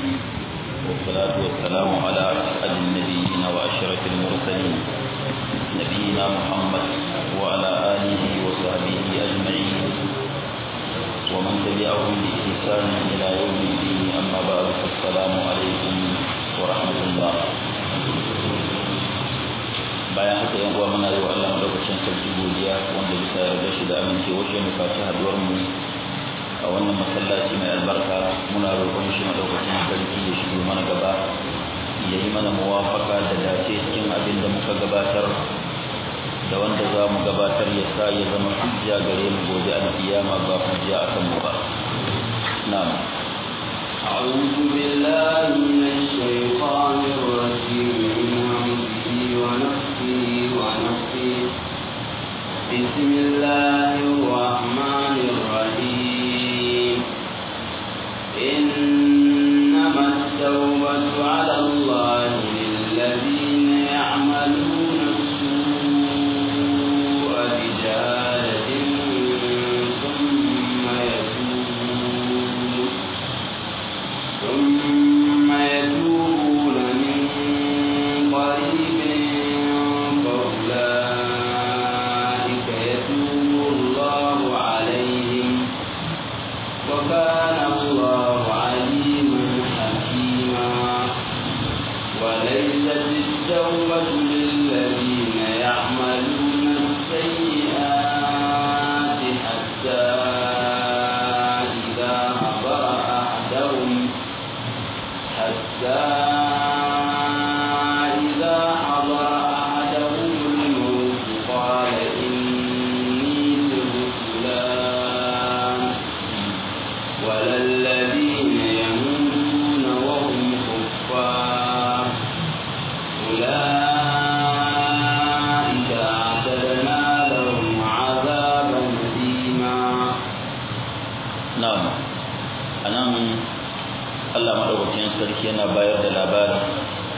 والصلاة والسلام على أسعد النبيين وأشرف المرسلين نبينا محمد وعلى آله وصحبه أجمعين ومن تبعهم بإحسان إلى يوم الدين أما بعد فالسلام عليكم ورحمة الله bayan haka yan uwa muna yi wa Allah madaukakin sarki godiya wanda bisa yarda shi da amincewa shi mu faci haduwar mu a wannan masallaci mai albarka muna roƙon shi madaukakin sarki ya shigo mana gaba ya yi mana muwafaka da dace cikin abin da muka gabatar da wanda za mu gabatar ya sa ya zama hujja gare mu gobe alkiyama ba hujja akan mu ba na'am أعوذ بالله من الشيطان الرجيم من همزه ونفسه ونفسه بسم الله الرحمن الرحيم إنما التوبة على الله للذين يعملون السوء بجهالة ثم يتوبون ثم يتوبون من قريب فأولئك يتوب الله عليهم وكان الله عليما حكيما وليست التوبة للذين يعملون السيئات حتى إذا حضر أحدهم حتى إذا حضر أحدهم الموت قال إني تبت الآن ولا الذين يموتون وهم كفار أولئك أعتدنا لهم عذابا أليما na'am anan Allah madaukakin sarki yana bayar da labarin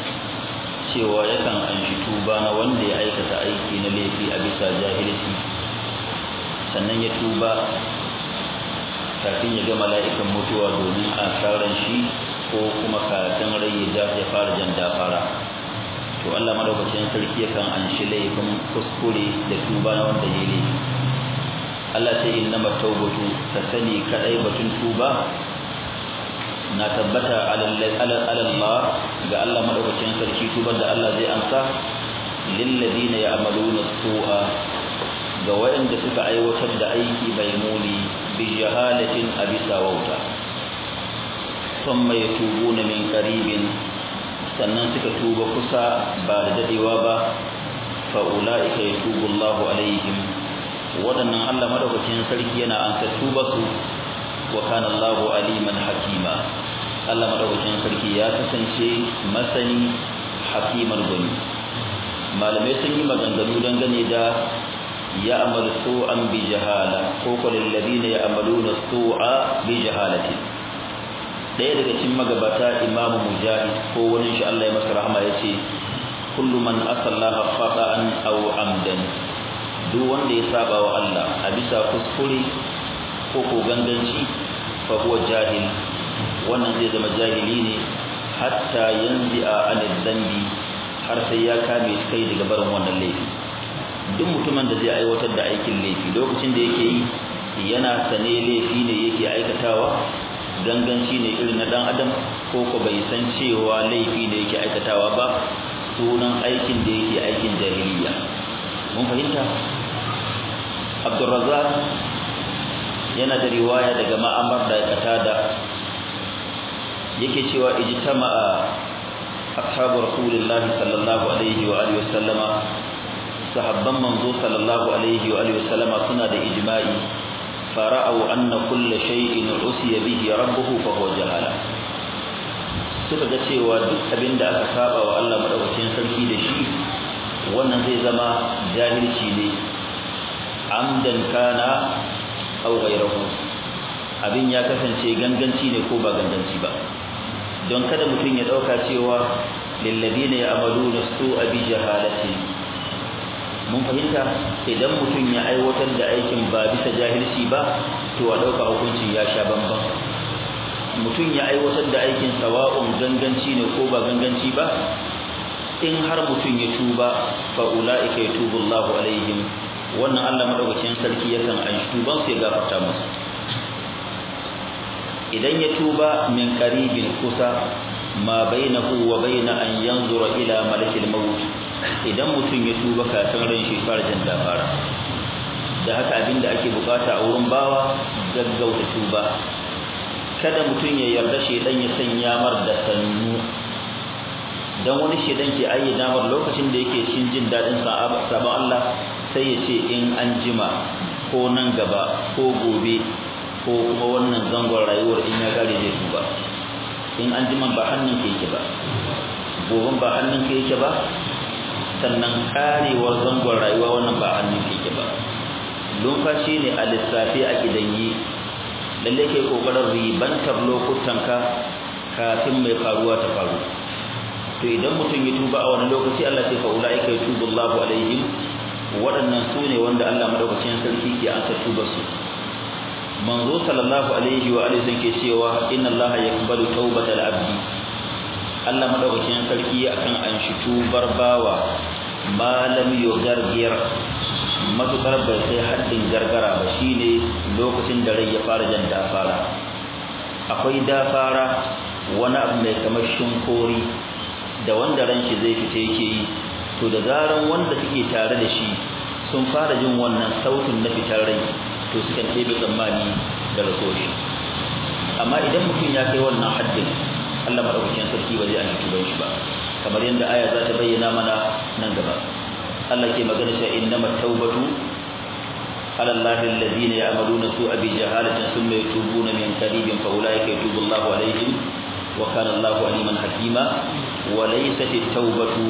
cewa yakan anshi tuba na wanda ya aikata aiki na laifi a bisa jahilci sannan ya tuba kafin ya ga mala'ikan mutuwa domin a tsaron shi ko kuma kafin rai ya ja ya fara jan dafara to Allah madaukakin sarki yakan anshi laifin kuskure da tuba na wanda ya laifi Allah ce innama tawbatu ka sani kadai batun tuba na tabbata ala Allah ga Allah madaukakin sarki tubar da Allah zai amsa lil ladina ya'maluna su'a ga wayanda suka aiwatar da aiki mai muni bi jahalatin abisa wauta thumma yatubuna min qaribin sannan suka tuba kusa ba da dadewa ba fa ulaika yatubu Allahu alaihim waɗannan Allah madaukakin sarki yana ansa tuba su wa kana Allahu aliman hakima Allah madaukakin sarki ya kasance masani hakiman gani malamai sun yi maganganu dangane da ya amalu su'an bi jahala ko ko lil ladina ya'maluna su'a bi jahalati daya daga cikin magabata Imam Mujahid ko wani shi Allah ya masa rahama yace kullu man asallaha khata'an aw amdan duk wanda ya saba wa Allah a bisa kuskure ko ko ganganci fa huwa jahil wannan zai zama jahili ne hatta yanzi a anil dambi har sai ya kame kai daga barin wannan laifi duk mutumin da zai aiwatar da aikin laifi lokacin da yake yi yana sane laifi ne yake aikatawa ganganci ne irin na dan adam ko ko bai san cewa laifi ne yake aikatawa ba sunan aikin da yake aikin jahiliya mun fahimta Abdurrazzaq yana da riwaya daga Ma'amar da Qatada yake cewa ijtama'a ashabu Rasulullah sallallahu alaihi wa alihi wasallama sahabban manzo sallallahu alaihi wa alihi wasallama suna da ijma'i fara'u anna kull shay'in usiya bihi rabbuhu fa huwa jahala suka ga cewa duk abinda aka saba wa Allah madaukakin sarki da shi wannan zai zama jahilci ne amdan kana aw ghayruhu abin ya kasance ganganci ne ko ba ganganci ba don kada mutum ya dauka cewa lil ladina ya'maluna su'a bi jahalati mun fahimta idan mutum ya aiwatar da aikin ba bisa jahilci ba to a dauka hukuncin ya sha bamban mutum ya aiwatar da aikin sawa'un ganganci ne ko ba ganganci ba in har mutum ya tuba fa ulaika yatubu Allahu alaihim wannan Allah madaukakin sarki yakan an tuban su ya gafarta musu idan ya tuba min qaribin kusa ma bainahu wa baina an yanzura ila malakil maut idan mutum ya tuba kafin ran shi fara jin dabara da haka abinda ake bukata a wurin bawa gaggauta tuba kada mutum ya yarda shedan ya sanya mar da sannu dan wani shedan ke ayyana mar lokacin da yake cin jin dadin sabon Allah sai ya ce in an jima ko nan gaba ko gobe ko kuma wannan zangon rayuwar in ya gare zai tuba in an jima ba hannun ke yake ba goben ba hannun ke yake ba sannan karewar zangon rayuwa wannan ba hannun ke yake ba lumfashi ne a lissafi a gidanyi lalle kai kokarin ribantar lokutanka kafin mai faruwa ta faru to idan mutum ya tuba a wani lokaci Allah sai fa ulaika yatubu Allahu alaihim waɗannan su ne wanda Allah madaukakin sarki ke ansa tubar su manzo sallallahu alaihi wa alihi ke cewa inna Allah yaqbalu tawbatal abdi Allah madaukakin sarki akan anshi tubar bawa malam yugargir matukar bai kai haddin gargara ba shine lokacin da rai ya fara jan dafara akwai dafara wani abu mai kamar shinkori da wanda ran shi zai fita yake yi to da zaran wanda suke tare da shi sun fara jin wannan sautin na fitar rai to sukan ɗebe tsammani da raso shi amma idan mutum ya kai wannan haddin Allah madaukakin sarki ba zai an tuban shi ba kamar yadda aya za ta bayyana mana nan gaba Allah ke magana cewa innamat tawbatu ala Allah alladhina ya'maluna su'a bi jahalatin thumma yatubuna min qaribin fa ulaika yatubu Allahu alaihim wa kana Allahu aliman hakima wa laysat at-tawbatu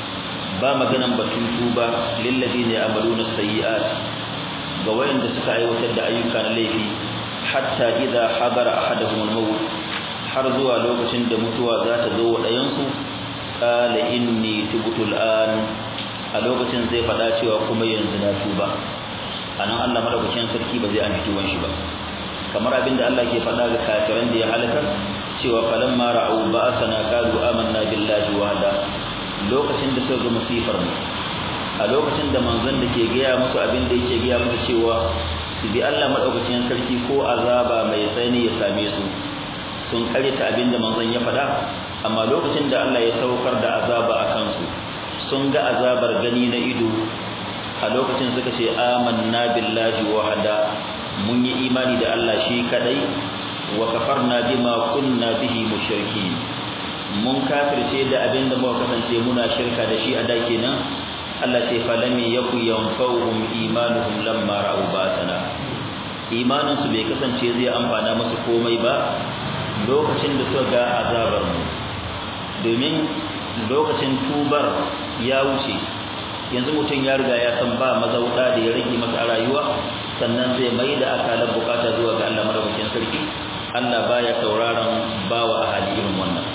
ba maganan batun tuba lil ladina ya'maluna sayyi'at ga wayanda suka aiwatar da ayyuka na laifi hatta idza hadara ahaduhum al-maut har zuwa lokacin da mutuwa za ta zo wa ɗayansu qala inni tubtu al-an a lokacin zai faɗa cewa kuma yanzu na tuba anan Allah madaukakin sarki ba zai an tuban shi ba kamar abinda Allah ke faɗa ga kafiran da ya halaka cewa falamma ra'u ba'athana qalu amanna billahi wahda lokacin da suka ga musifar mu a lokacin da manzon da ke gaya musu abin da yake gaya musu cewa su bi Allah madaukakin sarki ko azaba mai tsani ya same su sun karyata abin da manzon ya faɗa amma lokacin da Allah ya saukar da azaba a kansu sun ga azabar gani na ido a lokacin suka ce amanna billahi wahada mun yi imani da Allah shi kadai wa kafarna bima kunna bihi mushriki mun kafirce da abin da muka kasance muna shirka da shi a da kenan Allah ce falam yaku yanfa'uhum imanuhum lamma ra'u basana imanin su bai kasance zai amfana musu komai ba lokacin da suka ga azabar mu domin lokacin tubar ya wuce yanzu mutum ya riga ya san ba mazauda da ya rage masa a rayuwa sannan zai mai da akalar bukata zuwa ga Allah madaukakin sarki Allah baya sauraron bawa a hali irin wannan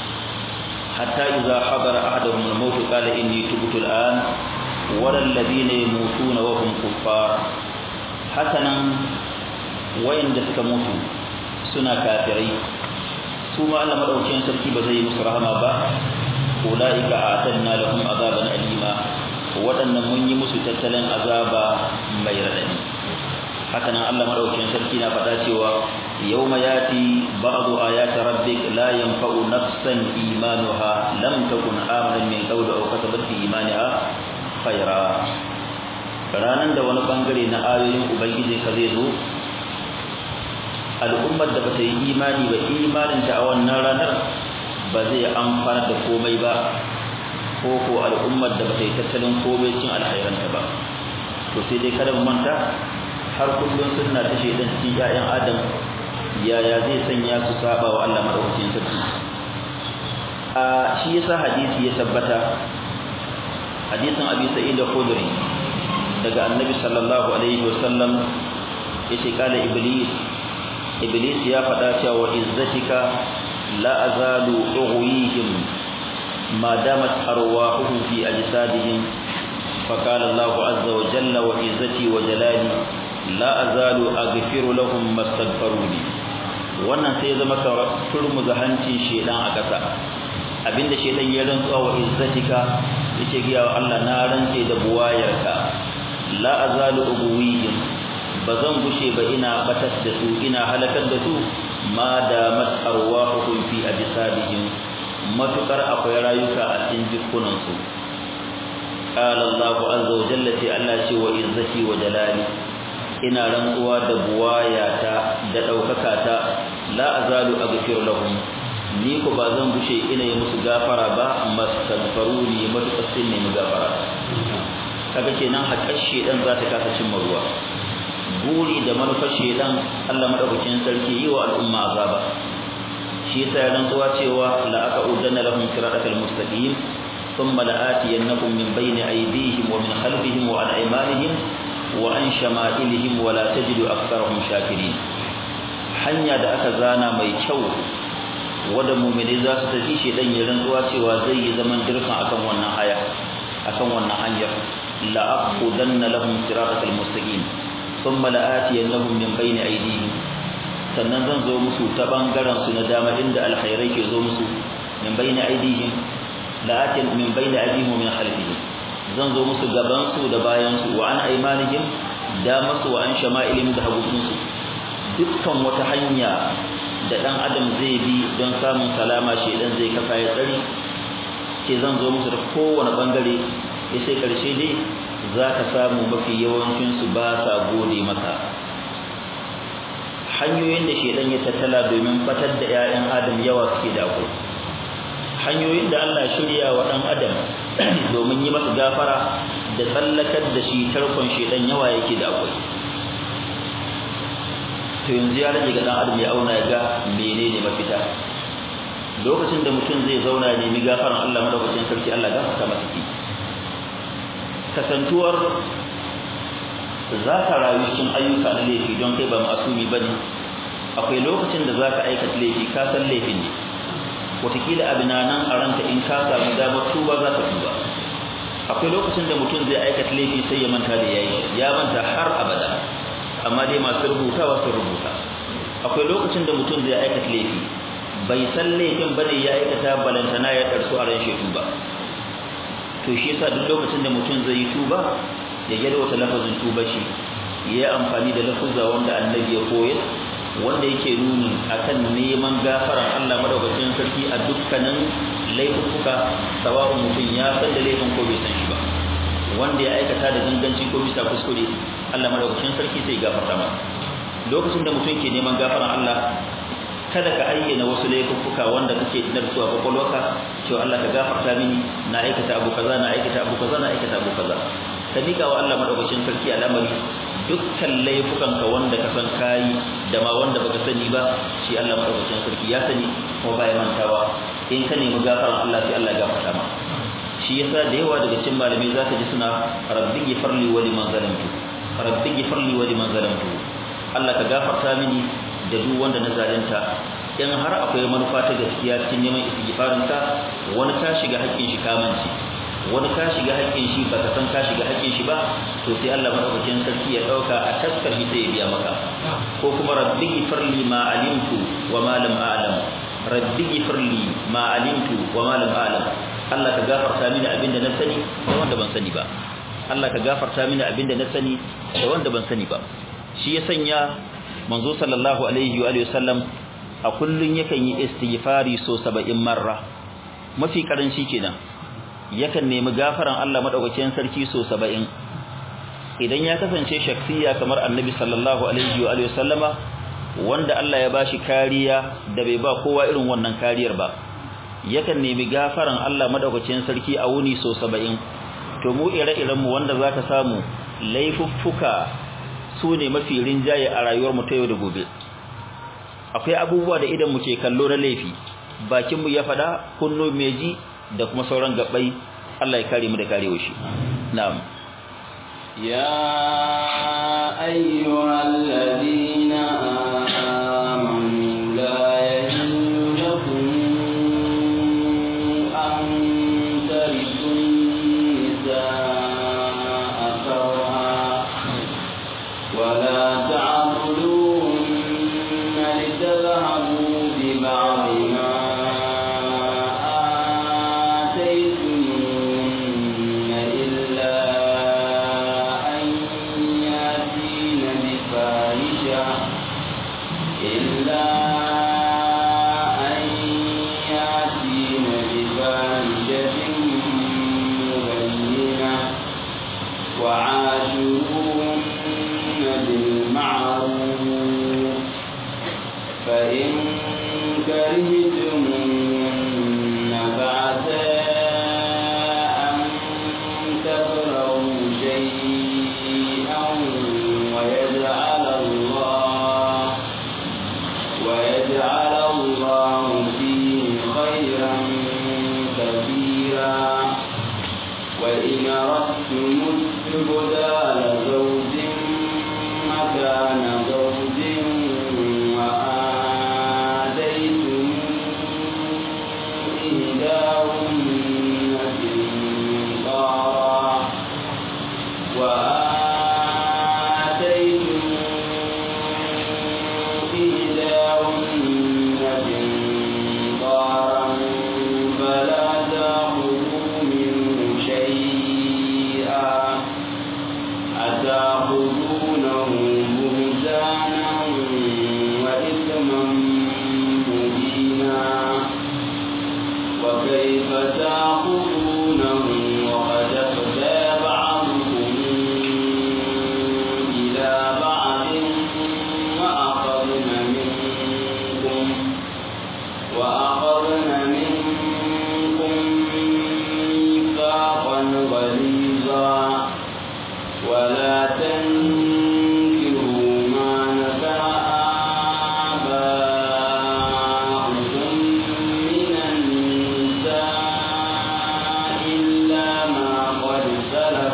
hatta idza hadara ahaduhum al-maut qala inni tubtu al-an wal ladina yamutuna wa hum kuffar hakanan wayanda suka mutu suna kafirai su ma Allah madaukakin sarki ba zai musu rahama ba ulaika atanna lahum azaban alima waɗannan mun yi musu tattalin azaba mai radadi haka nan Allah madaukakin sarki na faɗa cewa yawma yati ba'du ayati rabbik la yanfa'u nafsan imanuha lam takun amanan min qawli aw kasabat fi imaniha khayra ranan da wani bangare na ayoyin ubangiji ka zai zo al'ummar da bata yi imani ba imanin ta a wannan ranar ba zai amfana da komai ba ko ko al'ummar da bata yi tattalin komai cin alhairanta ba to sai dai kada mu manta har kullun sunna ta shedan cikin ƴaƴan adam yaya zai sanya su saba wa Allah madaukakin sarki a shi yasa hadisi ya tabbata hadisin Abi Sa'id al-Khudri daga Annabi sallallahu alaihi wasallam yace kala iblis iblis ya faɗa cewa izzatika la azalu ughwihim ما دامت أرواحهم في أجسادهم فقال الله عز وجل وعزتي وجلالي لا أزال أغفر لهم ما استغفروا لي wannan sai ya zama ka turmuza hancin shedan a ƙasa abinda shedan ya rantsuwa wa izzatika yace ga wa Allah na rantse da buwayarka la azalu ubuwiyyin bazan gushe ba ina batar da su ina halakar da su ma da mat arwahuhum fi absadihim matukar akwai rayuka a cikin jikunan su qala Allahu azza wa jalla sai Allah ce wa izzati wa jalali ina rantsuwa da buwayata da daukaka ta la azalu aghfiru lahum ni ko ba zan bushe ina yi musu gafara ba mastaghfiruni matukar sun nemi gafara kaga kenan haƙar shedan za ta kasa cimma ruwa buri da manufar shedan Allah madaukakin sarki yi wa al'umma azaba shi yasa ya rantsuwa cewa la aqudanna lahum siratal mustaqim thumma la'atiyannahum min bayni aydihim wa min khalfihim wa an aymanihim wa an shama'ilihim wa la tajidu aktharahum shakirin hanya da aka zana mai kyau wanda mu'mini za su tafi shedan ya rantsuwa cewa zai yi zaman dirkan akan wannan haya akan wannan hanyar la aqudanna lahum siratal mustaqim thumma la'atiyannahum min bayni aydihim sannan zan zo musu ta bangaren su na dama inda alkhairai ke zo musu min bayni aydihim la'atin min bayni aydihim min khalfihim zan zo musu gaban su da bayan su wa an aymanihim da masu wa an shama'ilihim da hagun su dukkan wata hanya da dan adam zai bi don samun salama shedan zai kafa ya tsari ce zan zo musu da kowane bangare ya sai karshe dai za ka samu mafi yawancinsu ba sa gode maka hanyoyin da shedan ya tattala domin fatar da 'ya'yan adam yawa suke da akwai hanyoyin da Allah shirya wa ɗan adam domin yi masa gafara da tsallakar da shi tarkon shedan yawa yake da akwai to yanzu ya rage ga ɗan adam ya auna ya ga menene mafita lokacin da mutum zai zauna ya nemi gafaran Allah madaukakin sarki Allah gafarta masa ki kasantuwar za ka rayu cikin ayyuka na laifi don kai ba masumi ba ne akwai lokacin da za ka aikata laifi ka san laifin ne watakila abin nan a ranka in ka samu damar tuba za ka tuba akwai lokacin da mutum zai aikata laifi sai ya manta da yayi ya manta har abada amma dai masu rubutawa sun rubuta akwai lokacin da mutum zai aikata laifi bai san laifin bane ya aikata balantana ya ɗarsu a ran shi tuba to shi yasa duk lokacin da mutum zai yi tuba ya yalwata lafazin tuba shi ya yi amfani da lafuzza wanda annabi ya koyar wanda yake nuni akan neman gafaran Allah madaukakin sarki a dukkanin laifuka sawa'un mutum ya san da laifin ko bai san shi ba wanda ya aikata da ganganci ko bisa kuskure Allah madaukakin sarki sai gafarta masa lokacin da mutum ke neman gafaran Allah kada ka ayyana wasu laifuka wanda kake tunar su a kwakwalwarka cewa Allah ka gafarta mini na aikata abu kaza na aikata abu kaza na aikata abu kaza ka mika wa Allah madaukakin sarki al'amari dukkan laifukan ka wanda ka san kai da ma wanda baka sani ba shi Allah madaukakin sarki ya sani kuma baya mantawa in ka nemi gafaran Allah sai Allah gafarta ma shi yasa da yawa daga cikin malamai zaka ji suna rabbi ghfirli wa liman zalamtu rabbi ghfirli wa liman zalamtu Allah ka gafarta mini da duk wanda na zalunta in har akwai manufa ta gaskiya cikin neman istighfarin ka wani ka shiga haƙƙin shi kamanci wani ka shiga haƙƙin shi baka san ka shiga haƙƙin shi ba to sai Allah madaukakin sarki ya dauka a taskar shi sai ya biya maka ko kuma rabbi ghfirli ma alimtu wa ma lam a'lam rabbi ghfirli ma alimtu wa ma lam a'lam Allah ka gafarta mini abinda na sani da wanda ban sani ba Allah ka gafarta mini abinda na sani da wanda ban sani ba shi ya sanya manzo sallallahu alaihi wa sallam a kullun yakan yi istighfari so 70 marra mafi karanci kenan yakan nemi gafaran Allah madaukakin sarki so 70 idan ya kasance shaksiya kamar annabi sallallahu alaihi wa sallama wanda Allah ya bashi kariya da bai ba kowa irin wannan kariyar ba yakan nemi gafaran Allah madaukakin sarki a wuni so 70 to mu ire-iren mu wanda zaka samu laifuffuka su ne mafi rinjaye a rayuwar mu ta yau da gobe akwai abubuwa da idan mu ke kallo na laifi bakin mu ya fada kunno meji da kuma sauran gabbai Allah ya kare mu da karewa shi na'am ya ayyuhal ladina amanu la yahillu lakum an tarithu nisaa karha ولا تعبدون لتذهبوا بدال زوج مكان زوج وآتيتم إحداهن قنطارا وآتيتم إحداهن قنطارا فلا تأخذوا منه شيئا أتأخذونه بهتانا وإثما مبينا وكيف تأخذونه وقد أفدى بعضكم إلى بعض وأخذن منكم وأخذن منكم ميثاقا غليظا ولا تنكروا ما نكر آباؤكم من النساء إلا ما قد سلف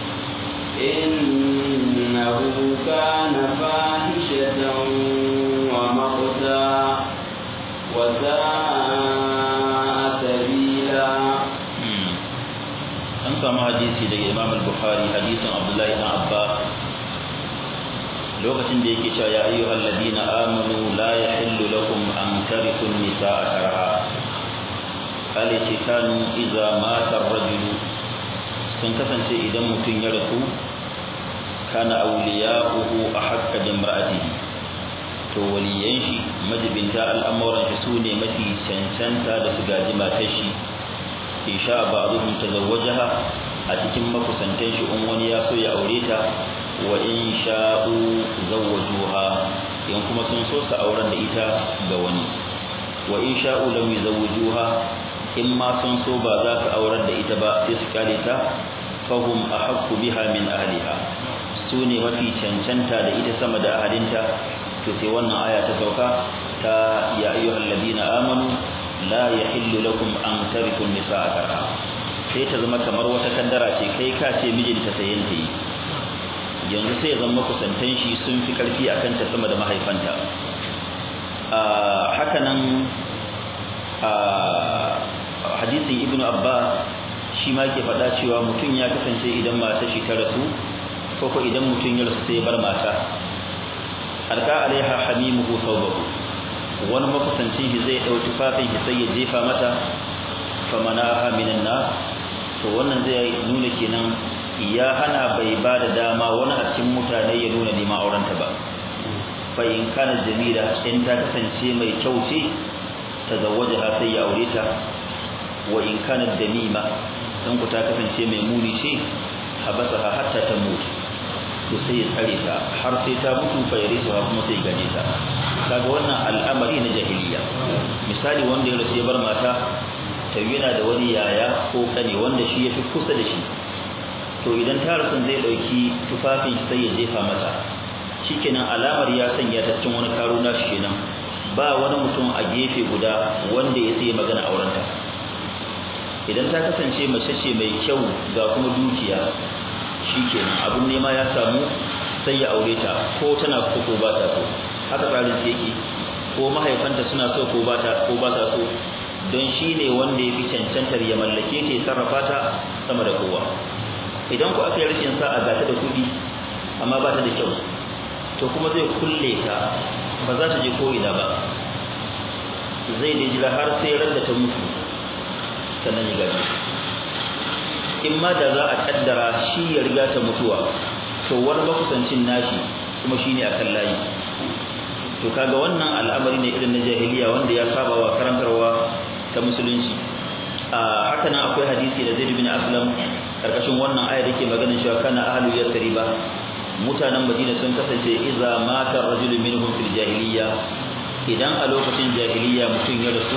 إنه كان فاحشة ومقتا وساء سبيلا an samu hadisi daga imam al-bukhari hadisin abdullahi ibn abbas lokacin da yake cewa ya ayyuhal ladina amanu la yahillu lakum an tarithu an-nisaa karha kale ce kanu idza mata ar-rajulu sun kasance idan mutum ya rasu kana awliya'uhu ahqqa bi imra'atihi to waliyan shi majibinta al'amuran shi sune mafi cancanta da su gaji matar shi in sha ba'dhum tazawwajaha a cikin makusantan shi in wani ya so ya aure ta wa in sha'u zawwajuha in kuma sun so su auren da ita ga wani wa in sha'u lam yuzawwijuha in ma sun so ba za su auren da ita ba sai su kare ta fahum ahaqqu biha min ahliha su ne mafi cancanta da ita sama da ahalinta to sai wannan aya ta sauka ta ya ayyuhal ladina amanu la yahillu lakum an tarithu nisaa karha sai ta zama kamar wata kaddara ce kai ka ce mijinta sayen ta yi yanzu sai zama kusantan shi sun fi karfi akan ta sama da mahaifanta haka nan hadisin ibnu abbas shi ma ke faɗa cewa mutum ya kasance idan mata shi ta rasu ko ko idan mutum ya rasu sai ya bar mata alka alaiha hamimuhu thawbahu wani makusancin shi zai ɗau tufafin shi sai ya jefa mata famanaha minan nas to wannan zai nuna kenan ya hana bai ba da dama wani a cikin mutane ya nuna neman aurenta ba fa in kana jamila in ta kasance mai kyau ce tazawwajaha sai ya aure ta wa in kana damima dan ku ta kasance mai muni ce habasaha hatta ta mutu to sai ya tsare ta har sai ta mutu fa ya risa kuma sai ya gaje ta kaga wannan al'amari na jahiliya misali wanda ya rasu ya bar mata ta yana da wani yaya ko kane wanda shi yafi kusa da shi to idan ta rasu zai dauki tufafin sai ya jefa mata shikenan alamar ya sanya ta cikin wani karo na shi kenan ba wani mutum a gefe guda wanda ya sai magana aurenta idan ta kasance mace ce mai kyau ga kuma dukiya shikenan abun nema ya samu sai ya aure ta ko tana so ko ba ta so haka tsarin yake ko mahaifanta suna so ko ba ta ko ba ta so don shi ne wanda ya fi cancantar ya mallake ta ya sarrafa ta sama da kowa idan ku aka yi rashin sa'a ga ta da kuɗi amma ba ta da kyau to kuma zai kulle ta ba za ta je ko ina ba zai da jira har sai ran da ta mutu sannan ya gaji in ma da za a kaddara shi ya riga ta mutuwa to wani makusancin nashi kuma shi ne akan layi to kaga wannan al'amari ne irin na jahiliya wanda ya saba wa karantarwa ta musulunci a haka nan akwai hadisi da Zaid bin Aslam karkashin wannan ayar yake maganin cewa kana ahlu yasriba mutanen Madina sun kasance idza mata rajulun minhum fil jahiliya idan a lokacin jahiliya mutum ya rasu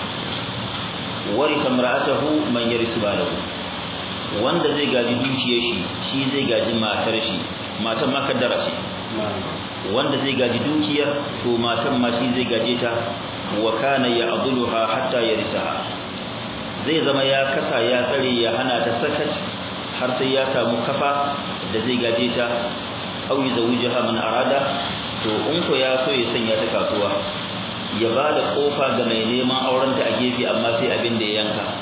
warisa mar'atahu man yarisu balahu wanda zai gaji dukiyar shi shi zai gaji matar shi matan ma kaddara ce wanda zai gaji dukiyar to matan ma shi zai gaje ta wa kana ya'dhuluha hatta yarisaha zai zama ya kasa ya tsare ya hana ta sakat har sai ya samu kafa da zai gaje ta aw yuzawwijaha man arada to in ko ya so ya sanya ta kasuwa ya ba da kofa ga mai neman auren ta a gefe amma sai abin da ya yanka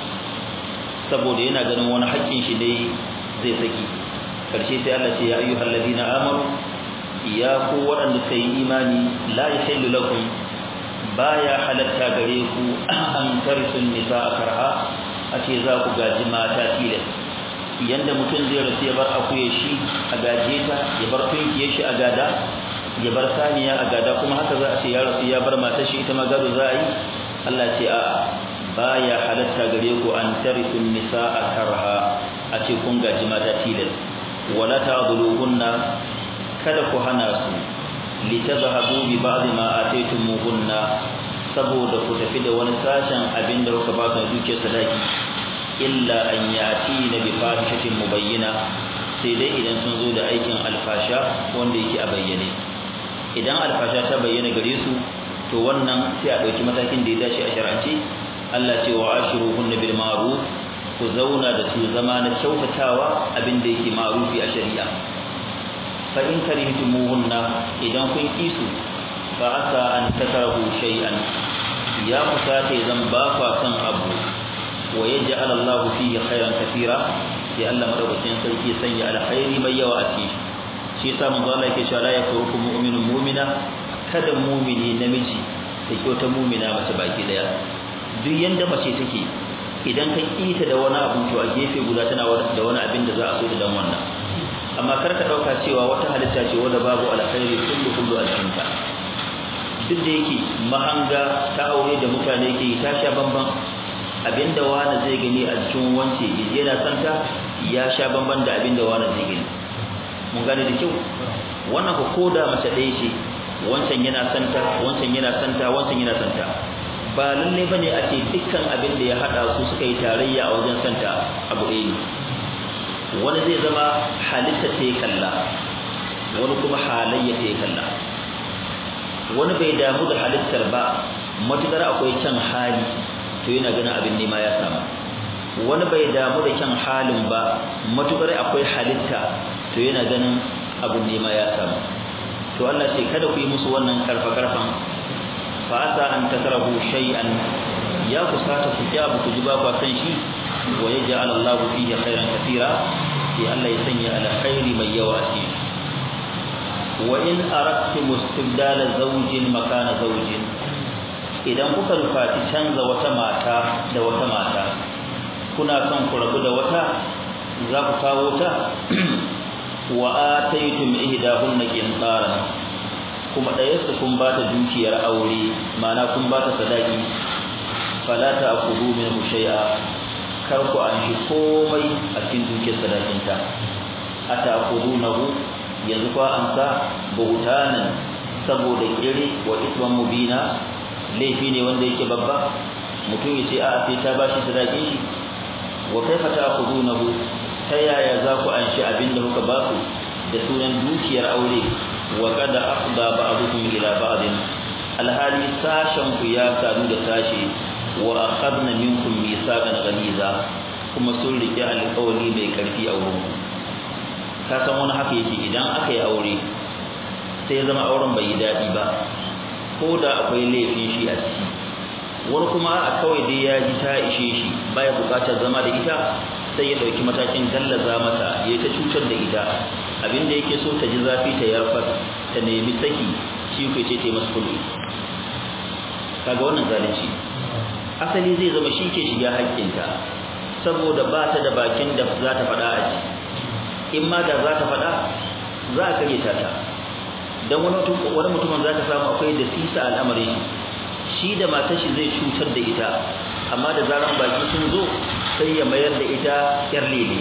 saboda yana ganin wani haƙƙin shi dai zai saki karshe sai Allah ce ya ayyuhal ladina amanu ya ku waɗanda suka yi imani la yahillu lakum baya halatta gare ku an tarsun nisa karha a ce za ku gaji mata tilas yanda mutum zai rasu ya bar akuya shi a gaje ta ya bar tunkiye shi a gada ya bar saniya a gada kuma haka za a ce ya rasu ya bar matar shi ita ma gado za a yi Allah ce a'a baya halatta gare ku an tarisun nisaa karha a ce kun gaji mata tilas wala ta'dhuluhunna kada ku hana su litazhabu bi ba'd ma ataytumuhunna saboda ku tafi da wani sashen abin da kuka ba su duke sadaki illa an yati na bi fahishatin mubayyana sai dai idan sun zo da aikin alfasha wanda yake a bayyane idan alfasha ta bayyana gare su to wannan sai a dauki matakin da ya dace a shar'ance Allah ce wa ashiruhunna bil ma'ruf ku zauna da su zama na kyautatawa abin da yake ma'rufi a shari'a fa in karihtumuhunna idan kun kisu fa asa an takrahu shay'an ya kusata zan ba kwa san abu wa yaj'al Allah fihi khairan katira sai Allah madaukakin sarki sanya alkhairi mai yawa a cikin shi yasa manzo Allah yake cewa la yakuruku mu'minun mu'mina kada mu'mini namiji da kyauta mu'mina mace baki daya duk yanda mace take idan ka kita da wani abu to a gefe guda tana da wani abin da za a so da dan wannan amma kar ka dauka cewa wata halitta ce wanda babu alkhairi kullu kullu a cikin ta duk da yake mahanga ta aure da mutane ke ta sha bamban abinda wani zai gani a cikin wance yana santa ya sha bamban da abinda wani zai gani mun gane da kyau wannan ko koda mace ɗaya ce wancan yana santa wancan yana santa wancan yana santa ba lalle bane a ce dukkan abin da ya hada su suka yi tarayya a wajen santa abu ɗaya ne wani zai zama halitta ta kalla wani kuma halayya ta kalla wani bai damu da halittar ba matukar akwai kyan hali to yana ganin abin nema ya samu wani bai damu da kyan halin ba matukar akwai halitta to yana ganin abin nema ya samu to Allah ce kada ku yi musu wannan karfa karfan fa asa an takrahu shay'an ya kusata ku ja ku ji ba ku san shi wa yaj'al Allahu fihi khairan katira sai Allah ya sanya alkhairi mai yawa a cikin wa in aradtum istibdala zawjin makana zawjin idan kuka nufaci canza wata mata da wata mata kuna son ku rabu da wata za ku kawo ta wa ataytum ihdahunna qintaran kuma ɗaya su kun ba ta dukiyar aure mana kun ba ta sadaki fala ta'khudhu minhu shay'a kar ku an shi komai a cikin dukiyar sadakinta ata'khudhunahu yanzu fa an sa bautanan saboda kire wa isman mubina laifi ne wanda yake babba mutum yace a sai ta bashi sadakin shi wa kaifa ta'khudunahu ta yaya za ku anshi abinda kuka ba ku da sunan dukiyar aure wa qad afda ba'dukum ila ba'din alhali sashen ku ya sadu da sashi wa akhadna minkum mithaqan ghaliza kuma sun rike alƙawari mai karfi a wurin ka san wani haka yake idan aka yi aure sai zama auren bai yi daɗi ba ko da akwai laifin shi a ciki wani kuma a kawai dai ya ji ta ishe shi baya buƙatar zama da ita sai ya ɗauki matakin gallaza mata ya ta cutar da ita abinda yake so ta ji zafi ta yarfar ta nemi saki shi ku ce ta masu kudu kaga wannan zalunci asali zai zama shi ke shiga haƙƙinta saboda ba ta da bakin da za ta faɗa a ji in ma da za ta faɗa za a karyata ta don wani mutumin za ka samu akwai da sisa al'amarin shi da matar shi zai cutar da ita amma da zaran baki sun zo sai ya mayar da ita yar lele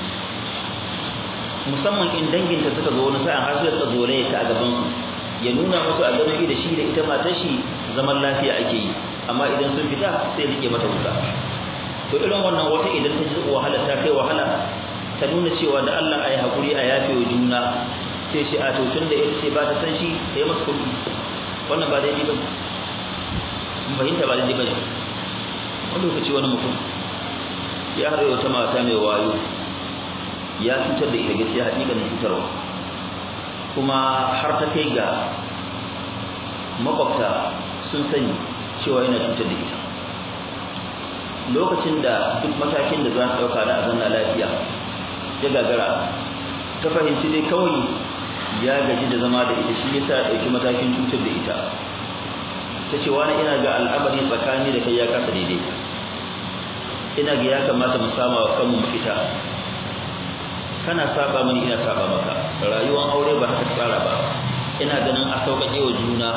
musamman in danginta suka zo wani sa'an har sai suka zo ta a gaban su ya nuna musu a ganin da shi da ita matar shi zaman lafiya ake yi amma idan sun fita sai rike mata wuta to irin wannan wata idan ta ji wahala ta kai wahala ta nuna cewa da Allah ayi hakuri a yafe wa juna sai shi a to tun da ita ce ba ta san shi sai masa kuɗi wannan ba daidai ba fahimta ba daidai ba ne wani lokaci wani mutum ya haɗa wata mata mai wayo ya cutar da ita gaskiya hakikanin cutarwa kuma har ta kai ga makwabta sun sani cewa yana cutar da ita lokacin da duk matakin da za su ɗauka na azanna lafiya ya gagara ta fahimci dai kawai ya gaji da zama da ita shi yasa ɗauki matakin cutar da ita ta ce wani ina ga al'amari tsakani da kai ya kasa daidai ina ga ya kamata mu sama wa kanmu mafita kana saba mani ina saba maka rayuwar aure ba haka tsara ba ina ganin a sauƙaƙe wa juna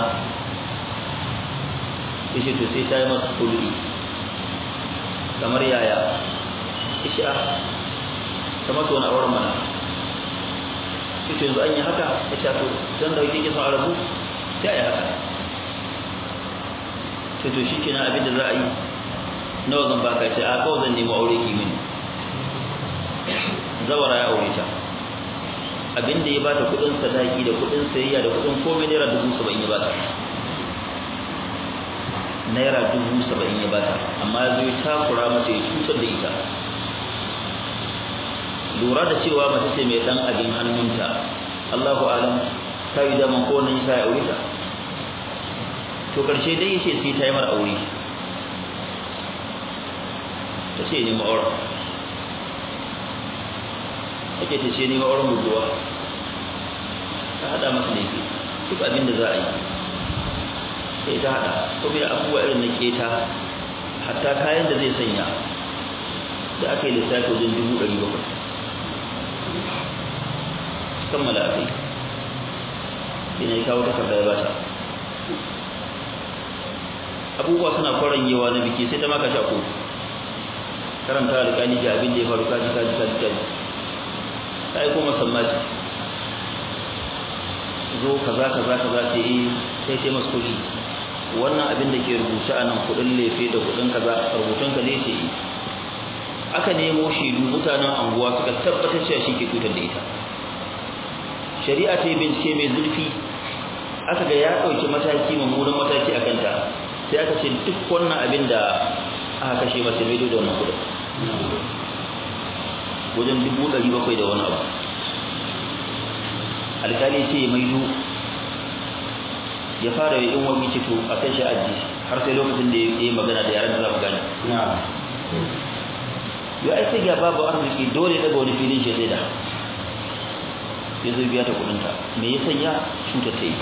yace to sai ta yi masa kulli kamar yaya ishi a kamar to wani auren mana ita yanzu an yi haka ya ce to zan da kike son arabu sai a yi haka sai to shi kenan abin da za a yi nawa zan baka ce a kawai zan nemi aure ki mini zawara ya aure ta abin da ya bata kudin sadaki da kudin sayayya da kudin komai naira dubu saba'in ya bata naira dubu saba'in ya bata amma ya zo ya takura mata ya cutar da ita lura da cewa mace ce mai dan abin hannunta Allahu alam ta yi daman ko nan ya aure ta to karshe dai yace sai ta yi mar aure ta ce ni ma'aura ake ta ce ni ma'auran buduwa ta hada masa ne duk abin da za a yi sai ta hada ko bai abubuwa irin na keta hatta kayan da zai sanya da aka yi lissafi wajen dubu ɗari bakwai kammala a kai ina yi kawo takarda ya bata abubuwa suna kwaranyewa na biki sai ta maka sha kotu karanta alƙali ga abin da ya faru kaji kaji kaji kaji ta yi kuma sammaci zo kaza kaza kaza ce yi sai sai masu kuɗi wannan abin da ke rubuce a nan kuɗin lefe da kuɗin kaza rubutun ka ne ce yi aka nemo shaidu mutanen anguwa suka tabbatar cewa shi ke cutar da ita shari'a ta yi bincike mai zurfi aka ga ya ɗauki mataki mummunan mataki a kanta sai aka ce duk wannan abin da aka kashe masa mai da wannan kudin wajen dubu ɗari bakwai da wani abu alkali ce maido ya fara yi in wani cito a kai shi aji har sai lokacin da ya yi magana da yaran da za mu gane yau ai sai ga babu arziki dole daga wani filin shi sai da ya zo biya ta kudinta me ya sanya cuta ta yi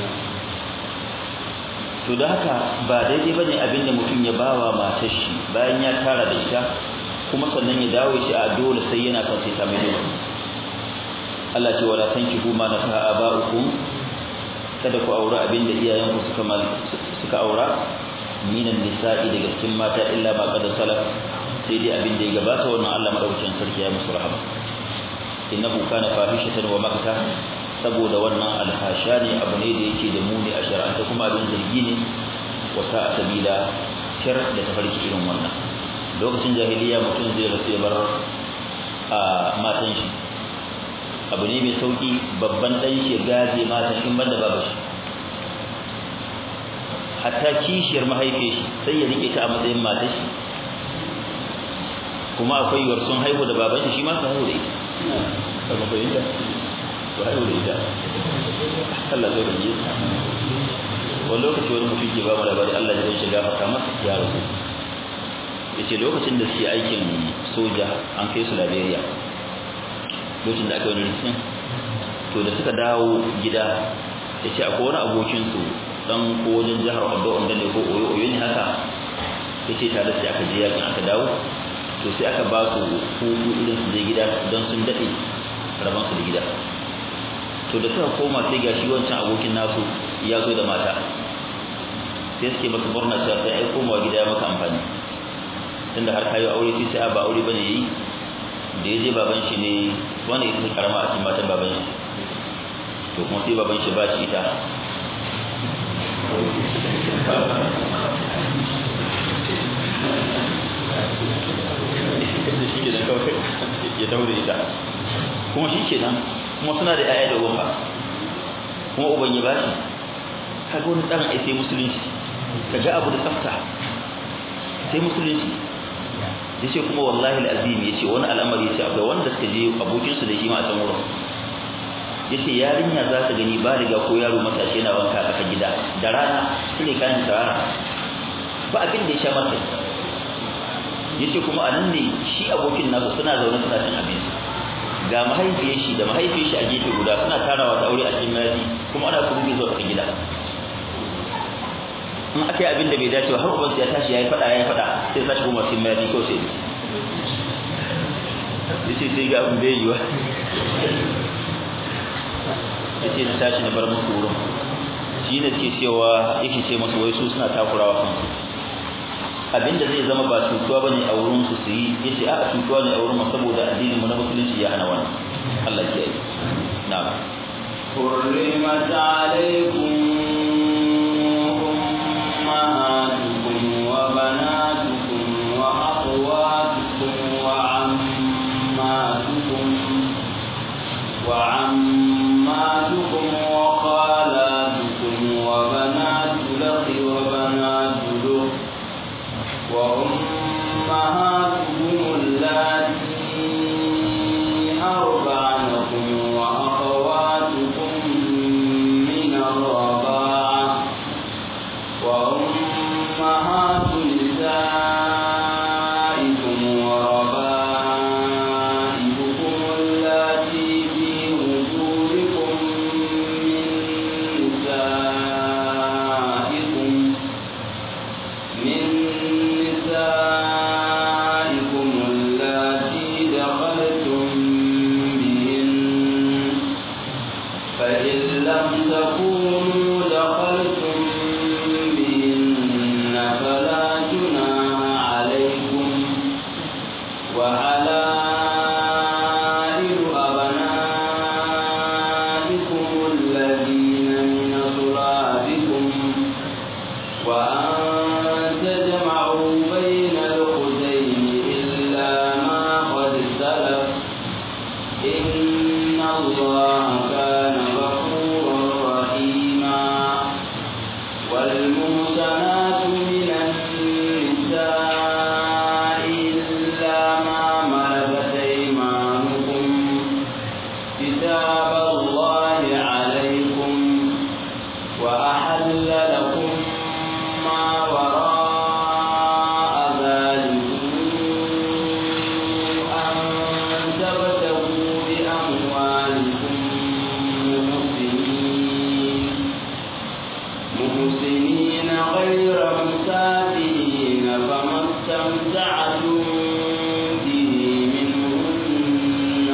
to da haka ba daidai bane abinda mutum ya bawa matar shi bayan ya tara da ita kuma sannan ya dawo shi a dole sai yana son sai ta mai dole Allah ce wala tankihu ma nafaha aba'ukum kada ku aure abinda iyayenku suka suka aura minan nisa'i daga cikin mata illa ma qad salaf sai dai abinda ya gabata wannan Allah madaukakin sarki ya musu rahama innahu kana fahishatan wa makta saboda wannan alhasha ne abu ne da yake da muni a shar'anta kuma abin zargi ne wa sa'a sabila shar da tafarki irin wannan lokacin jahiliya mutum zai rasu ya bar a matan shi abu ne mai sauki babban dan shi gaje matan in banda babu shi hatta kishiyar mahaifiyar shi sai ya rike ta a matsayin matar shi kuma akwai yiwuwar sun haihu da baban shi shi ma su haihu da ita ba fahimta ba haihu da ita Allah zai rage wani lokaci wani mutum ke ba mu labari Allah ya zai shiga fata masa ya rasu ya ce lokacin da suke aikin soja an kai su Liberia lokacin da aka wani rikicin to da suka dawo gida ya ce akwai wani abokinsu dan ko wajen jihar Ondo Ondo ne ko Oyo Oyo ne haka ya ce tare sai aka je yakin aka dawo to sai aka ba su hutu irin su je gida don sun daɗe rabon su da gida to da suka koma sai gashi wancan abokin nasu ya zo da mata sai suke masa murna cewa sai ai komawa gida ya maka amfani tunda har kayo aure sai sai ba aure bane yayi da yaje baban shi ne wanda ita karama a cikin matan baban shi to kuma sai baban shi ba shi ita shi ke da kawai ya daure ita kuma shi ke nan kuma suna da yaya da uba kuma uban ya bashi kaga wani dan ai sai musulunci kaga abu da tsafta sai musulunci yace kuma wallahi alazim yace wani al'amari yace akwai wanda suka je abokin su da shi ma a can wurin yace yarinya za ta gani baliga ko yaro matashi yana wanka a gida da rana shine kayan tsara ba abin da ya sha masa yace kuma anan ne shi abokin nasu suna zaune suna cin abinci ga mahaifiyar shi da mahaifiyar shi a gefe guda suna tarawa ta aure a cikin mayafi kuma ana kuruge zuwa cikin gida in aka yi abin da bai dace ba har ubansu ya tashi ya yi faɗa ya yi faɗa sai sa shi kuma cikin mayafi kawai sai ya ce sai ga abin bai yiwa ya ce na tashi na bar musu wurin shi ne suke cewa yake ce musu wai su suna takurawa kansu abinda zai zama ba cutuwa bane a wurin su su yi yace a cutuwa ne a wurin mu saboda addinin mu na musulunci ya hana wannan Allah ya yi na'am حرمت عليكم أمهاتكم وبناتكم وأخواتكم وعماتكم وعماتكم وخالاتكم وبنات الأخ وبنات الأخت وأمهاتكم اللاتي أرضعنكم وأخواتكم من الرضاعة وأمهات نسائكم وربائبكم اللاتي في وجودكم من نسائكم من نسائكم اللاتي دخلتم بهن فإن لم تكونوا دخلتم بهن فلا جناح عليكم وحلائل أبنائكم الذين من أصلابكم وأن تجمعوا بين الأختين إلا ما قد سلف إن الله كان غفورا رحيما والمحسنات من النساء إلا ما ملكت أيمانكم كتاب الله عليكم وأحل لكم ما وراء ذلكم أن تبتغوا بأموالكم محسنين محسنين غير مسافرين فما استمتعتم به منهن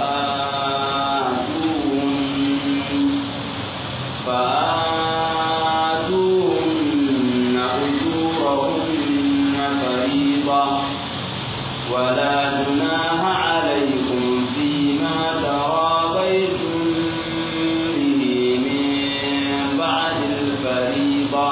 فآتوهن فآتوهن أجورهن فريضة ولا جناح عليكم فيما تراضيتم به من بعد الفريضة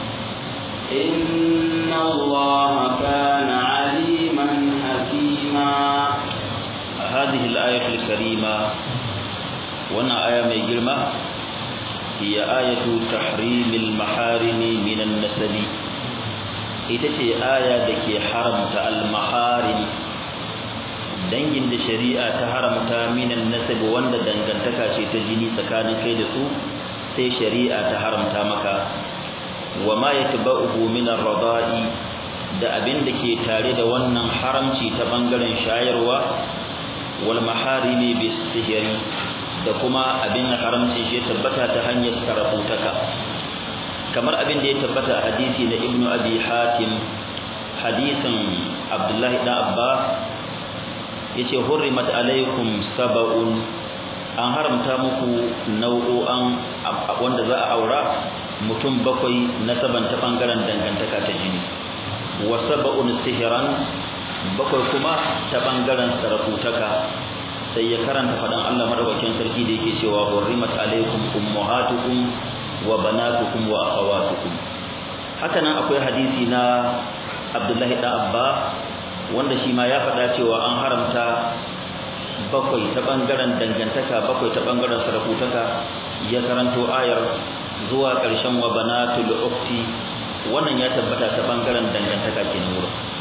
إن الله كان عليما حكيما هذه الآية الكريمة وانا آية من جرمة هي آية تحريم المحارم من النسب ita ce aya da ke haramta al-maharim dangin da shari'a ta haramta minan nasab wanda dangantaka ce ta jini tsakanin kai da su sai shari'a ta haramta maka wa ma yatba'uhu min ar-rada'i da abin da ke tare da wannan haramci ta bangaren shayarwa wal maharimi bis sihri da kuma abin haramci shi tabbata ta hanyar karafutaka kamar abin da ya tabbata a hadisi na ibnu abi hatim hadisin abdullahi dan abbas yace hurrimat alaikum sab'un an haramta muku nau'o'an wanda za a aura mutum bakwai na saban ta bangaren dangantaka ta jini wa sab'un sihran bakwai kuma ta bangaren sarakutaka sai ya karanta fadan Allah madaukakin sarki da yake cewa hurrimat alaikum ummahatukum wa banatukum wa akhawatukum haka nan akwai hadisi na Abdullahi da Abba wanda shi ma ya faɗa cewa an haramta bakwai ta bangaren dangantaka bakwai ta bangaren sarakutaka ya karanto ayar zuwa ƙarshen wa banatul ukhti wannan ya tabbata ta bangaren dangantaka kenan wurin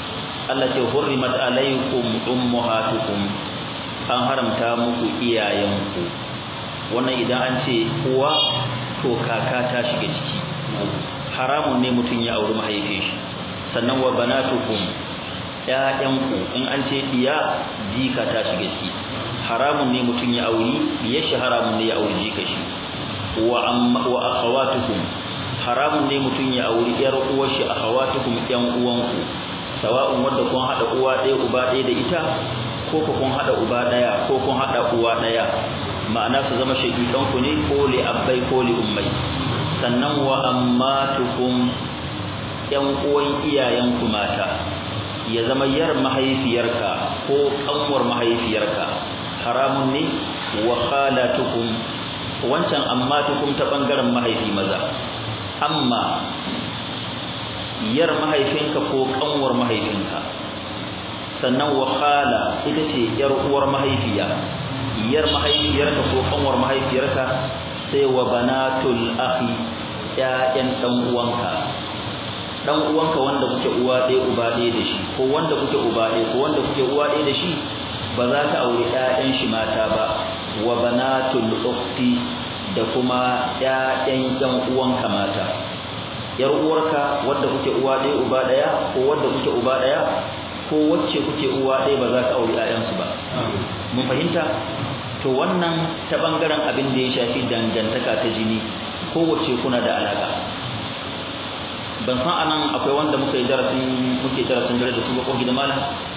Allah ce hurrimat alaikum ummahatukum an haramta muku iyayenku wannan idan an ce uwa to kaka ta shiga ciki haramun ne mutum ya auri mahaifin shi sannan wa banatukum ƴaƴanku in an ce diya jika ta shiga ciki haramun ne mutum ya auri ya shi haramun ne ya auri jika shi wa amma wa akhawatukum haramun ne mutum ya auri yar uwar shi akhawatukum ƴan uwanku sawa'un wanda kun hada uwa ɗaya uba ɗaya da ita ko kun hada uba ɗaya ko kun hada uwa ɗaya ma'ana su zama shaqiqanku ne ko li abbai ko li ummai sannan wa ammatukum ƴan uwan iyayenku mata ya zama yar mahaifiyarka ko kanwar mahaifiyarka haramun ne wa khalatukum wancan ammatukum ta bangaren mahaifi maza amma yar mahaifinka ko kanwar mahaifinka sannan wa khala ita ce yar uwar mahaifiya yar mahaifiyarka ko kanwar mahaifiyarka sai wa banatul akhi ƴaƴan dan uwanka dan uwanka wanda kuke uwa ɗaya uba ɗaya da shi ko wanda kuke uba ɗaya ko wanda kuke uwa ɗaya da shi ba za ka aure ƴaƴan shi mata ba wa banatul ukhti da kuma ƴaƴan ƴan uwanka mata yar uwarka wanda kuke uwa ɗaya uba ɗaya ko wanda kuke uba ɗaya ko wacce kuke uwa ɗaya ba za ka aure ƴaƴansu ba mun fahimta to wannan ta bangaren abin da ya shafi dangantaka ta jini kowace kuna da alaka ban san anan akwai wanda muka yi darasin muke darasin dare da su ba ko gidan malam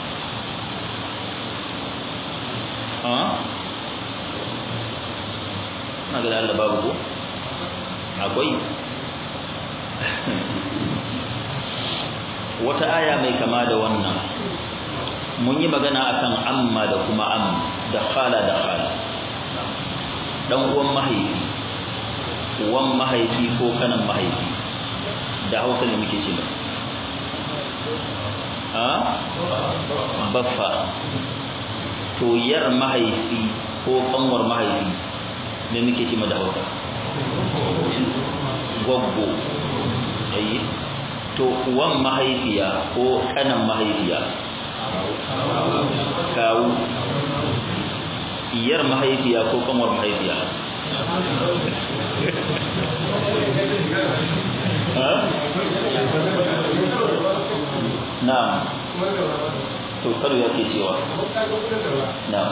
a na ga Allah babu ko akwai wata aya mai kama da wannan mun yi magana akan amma da kuma am da khala da khala dan uwan mahaifi uwan mahaifi ko kanan mahaifi da hausa ne muke ce a baffa to yar mahaifi ko kanwar mahaifi ne muke ce da hausa gwaggo ayi to uwan mahaifiya ko kanan mahaifiya kawu iyar mahaifiya ko kanwar mahaifiya na'am to karo yake cewa na'am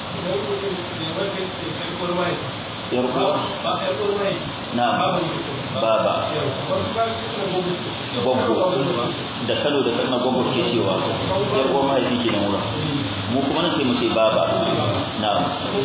yar uwa na'am baba gwaggo da kalo da kalmar gwaggo ke cewa yar uwa mahaifi ke nan wurin mu kuma nan sai mu ce baba na'am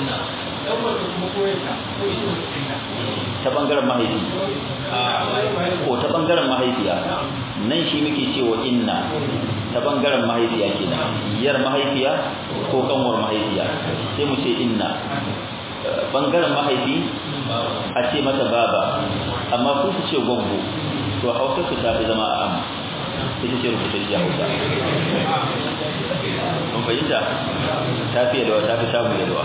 ta bangaren mahaifi ko ta bangaren mahaifiya nan shi muke cewa inna ta bangaren mahaifiya kenan yar mahaifiya ko kanwar mahaifiya sai mu ce inna bangaren mahaifi a ce mata baba amma su su ce gwaggo to hausa su ta fi zama a am ita ce rubutacciya hausa mun fahimta ta fi yalwa ta fi samu yalwa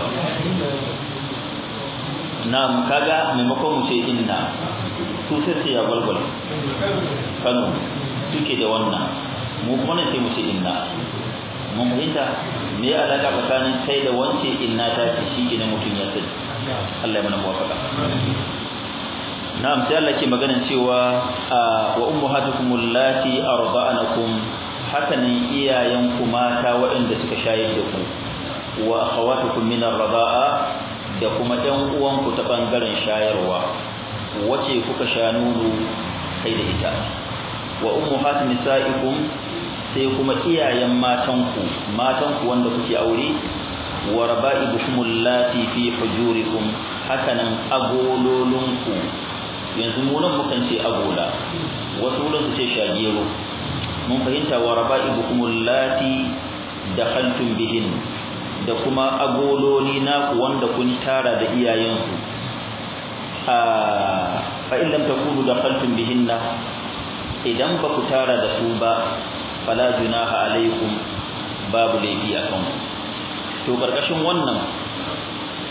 na'am kaga maimakon mu ce inna su sai ce ya gwalgwal kano suke da wannan mu kuma nan sai mu ce inna mun fahimta me ya alaka tsakanin kai da wance inna ta ce shi idan mutum ya sani Allah ya mana muwafaka na'am sai Allah ke maganan cewa wa ummahatukum allati arda'anakum hakanan iyayenku mata waɗanda suka shayar da ku wa akhawatukum min ar-rida'a da kuma ɗan uwanku ta bangaren shayarwa wace kuka sha nono kai da ita wa ummuhat nisaikum sai kuma iyayen matanku matanku wanda kuke aure wa raba'ibukum allati fi hujurikum hakanan agololunku yanzu mu nan mukan ce agola wasu wurin su ce shagero mun fahimta wa raba'ibukum allati dakhaltum bihin da kuma agololi naku wanda kun tara da iyayensu a fa in lam takunu dakhaltum bihinna idan ba ku tara da su ba fala junaha alaikum babu laifi a kanku to karkashin wannan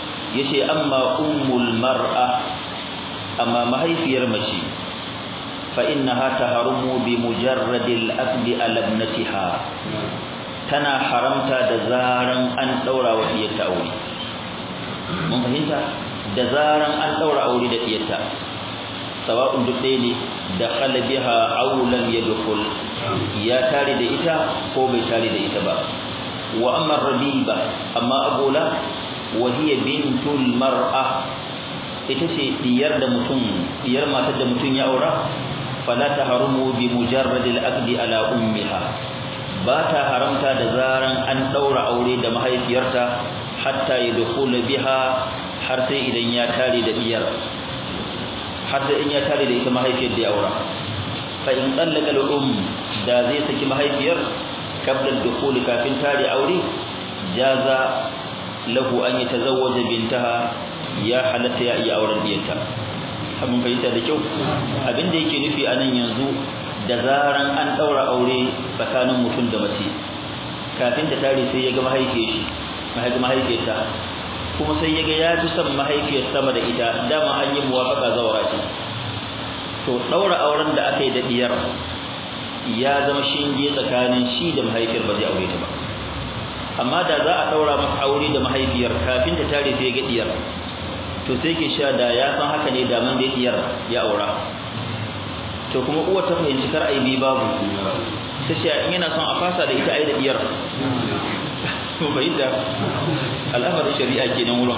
yace amma ummul mar'a amma mahaifiyar mace fa innaha taharumu bi mujarradil aqdi ala ibnatiha tana haramta da zaran an daura wa iyata aure mun fahimta da zaran an daura aure da iyata sawa'un duk ɗaya ne da biha aulan yadkhul ya tare da ita ko bai tare da ita ba wa amma rabiba amma agola wa hiya bintul mar'a ita ce diyar da mutum diyar matar da mutum ya aura fala tahrumu bi mujarrad al-aqdi ala ummiha ba ta haramta da zaran an daura aure da mahaifiyarta hatta yadkhul biha har sai idan ya tare da diyar har sai in ya tare da ita mahaifiyar da ya aura fa in tsallaka al-um da zai saki mahaifiyar qabla al-dukhul kafin tare aure jaza lahu an yatazawwaja bintaha ya halatta ya iya auren diyarta abin fahimta da kyau abin da yake nufi anan yanzu da zaran an daura aure tsakanin mutum da mace kafin ta tare sai ya ga mahaifiyar shi mahaifiyarta kuma sai ya ga ya fi son mahaifiyar sama da ita dama an yi muwafaka zawara ce to daura auren da aka yi da diyar ya zama shinge tsakanin shi da mahaifiyar ba zai aure ta ba amma da za a daura masa aure da mahaifiyar kafin ta tare sai ya ga diyar to sai ke sha da ya san haka ne da man da diyar ya aura to kuma uwa ta fahimci kar ai bi babu sai shi in yana son a fasa da ita ai da diyar to fahimta al'amarin shari'a kenan wurin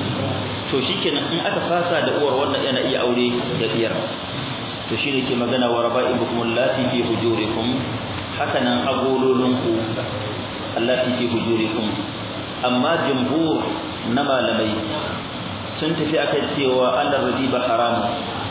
to shikenan in aka fasa da uwar wannan yana iya aure da diyar to shi ne ke magana wa raba'ibukum allati fi hujurikum haka nan agololinku allati fi hujurikum amma jumhur na malamai sun tafi akan cewa Allah riba haramu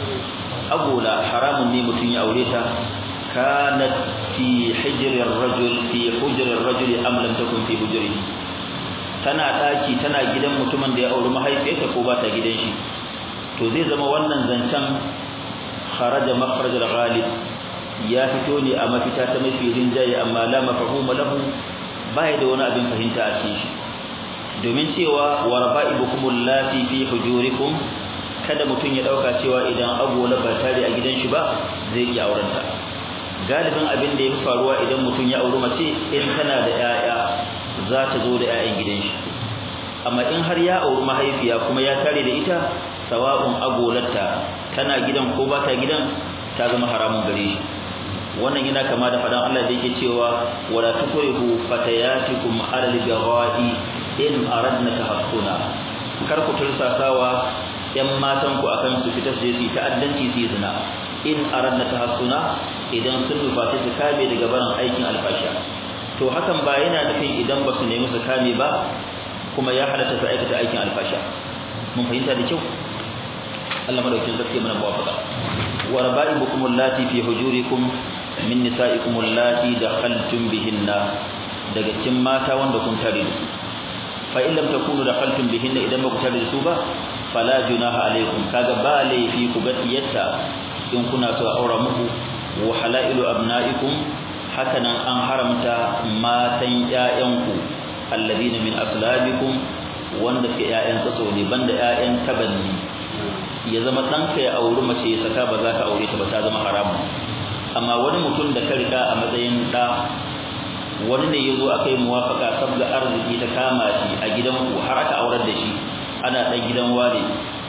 agola haramun ne mutum ya aure ta kanat fi hijrir rajul fi hujrir rajul am lam takun fi hujrihi tana daki tana gidan mutumin da ya auri mahaifiyarta ko ba ta gidan shi to zai zama wannan zancen kharaja makhraj al-ghalib ya fito ne a mafita ta mafi rinjaye amma la mafhuma lahu bai da wani abin fahimta a cikin shi domin cewa waraba'ibukum allati fi hujurikum kada mutun ya dauka cewa idan agola ba tare a gidan shi ba zai iya auren ta galibin abin da ya faruwa idan mutun ya auri mace in tana da yaya za ta zo da yayan gidan shi amma in har ya auri mahaifiya kuma ya tare da ita sawa'un agolarta tana gidan ko ba ta gidan ta zama haramun gare shi wannan yana kama da fadan Allah da yake cewa wala tukrihu fatayatikum ala al-jawai in aradna tahassuna kar ku tursasawa yan matan ku akan su fita su yi ta'addanci su zina in aradna tahassuna idan sun nufaci su kame daga barin aikin alfasha to hakan ba yana nufin idan ba su nemi su kame ba kuma ya halatta su aikata aikin alfasha mun fahimta da kyau Allah madaukakin sarki mana muwafaqa wa raba'ibukum allati fi hujurikum min nisa'ikum allati dakhaltum bihinna daga cikin mata wanda kun tare da su fa in lam takunu dakhaltum bihinna idan ba ku tare da su ba fala junaha alaikum kaga ba laifi ku ga diyatta in kuna so aura muku wa halailu abna'ikum hakanan an haramta matan ƴaƴanku alladhina min aslabikum wanda ke ƴaƴan tsatso ne banda ƴaƴan tabanni ya zama ɗanka ya auri mace ya saka ba za ka aure ta ba ta zama haramun amma wani mutum da ka riga a matsayin ɗa wani ne ya zo aka yi muwafaka sabga arziki ta kama shi a gidan ku har aka aurar da shi ana ɗan gidan wane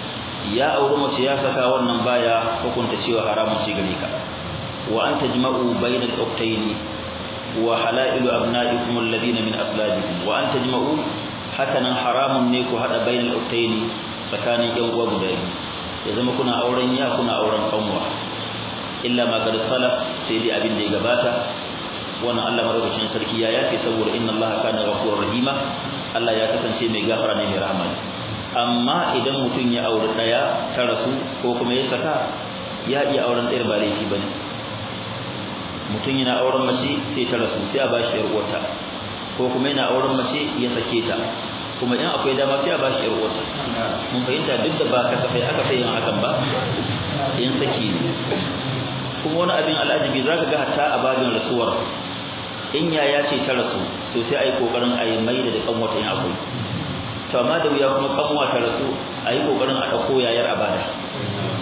ya auri mace ya saka wannan baya hukunta cewa haramun ce gare ka wa an tajma'u bainal ukhtayn wa halailu abna'ikum alladhina min aslabikum wa an tajma'u hakanan haramun ne ku hada bainal ukhtayn tsakanin yan uwa guda biyu ya zama kuna auren ya kuna auren kanwa illa ma qad salaf sai dai abin da ya gabata wannan Allah madaukakin sarki ya yafe saboda inna Allah kana ghafurur rahima Allah ya kasance mai gafara ne mai rahama amma idan mutum ya aure daya ta rasu ko kuma ya saka ya iya auren ɗayar ba laifi bane mutum yana auren mace sai ta rasu sai a bashi yar uwarta ko kuma yana auren mace ya sake ta kuma in akwai dama sai a bashi yar uwarta mun fahimta duk da ba ka kafai aka fi yin hakan ba in saki ne kuma wani abin al'ajabi zaka ga hatta a babin rasuwar in yaya ce ta rasu to sai ai kokarin a yi mai da kan wata in akwai to amma da wuya kuma kanwa ta rasu a yi kokarin a dauko yayar abada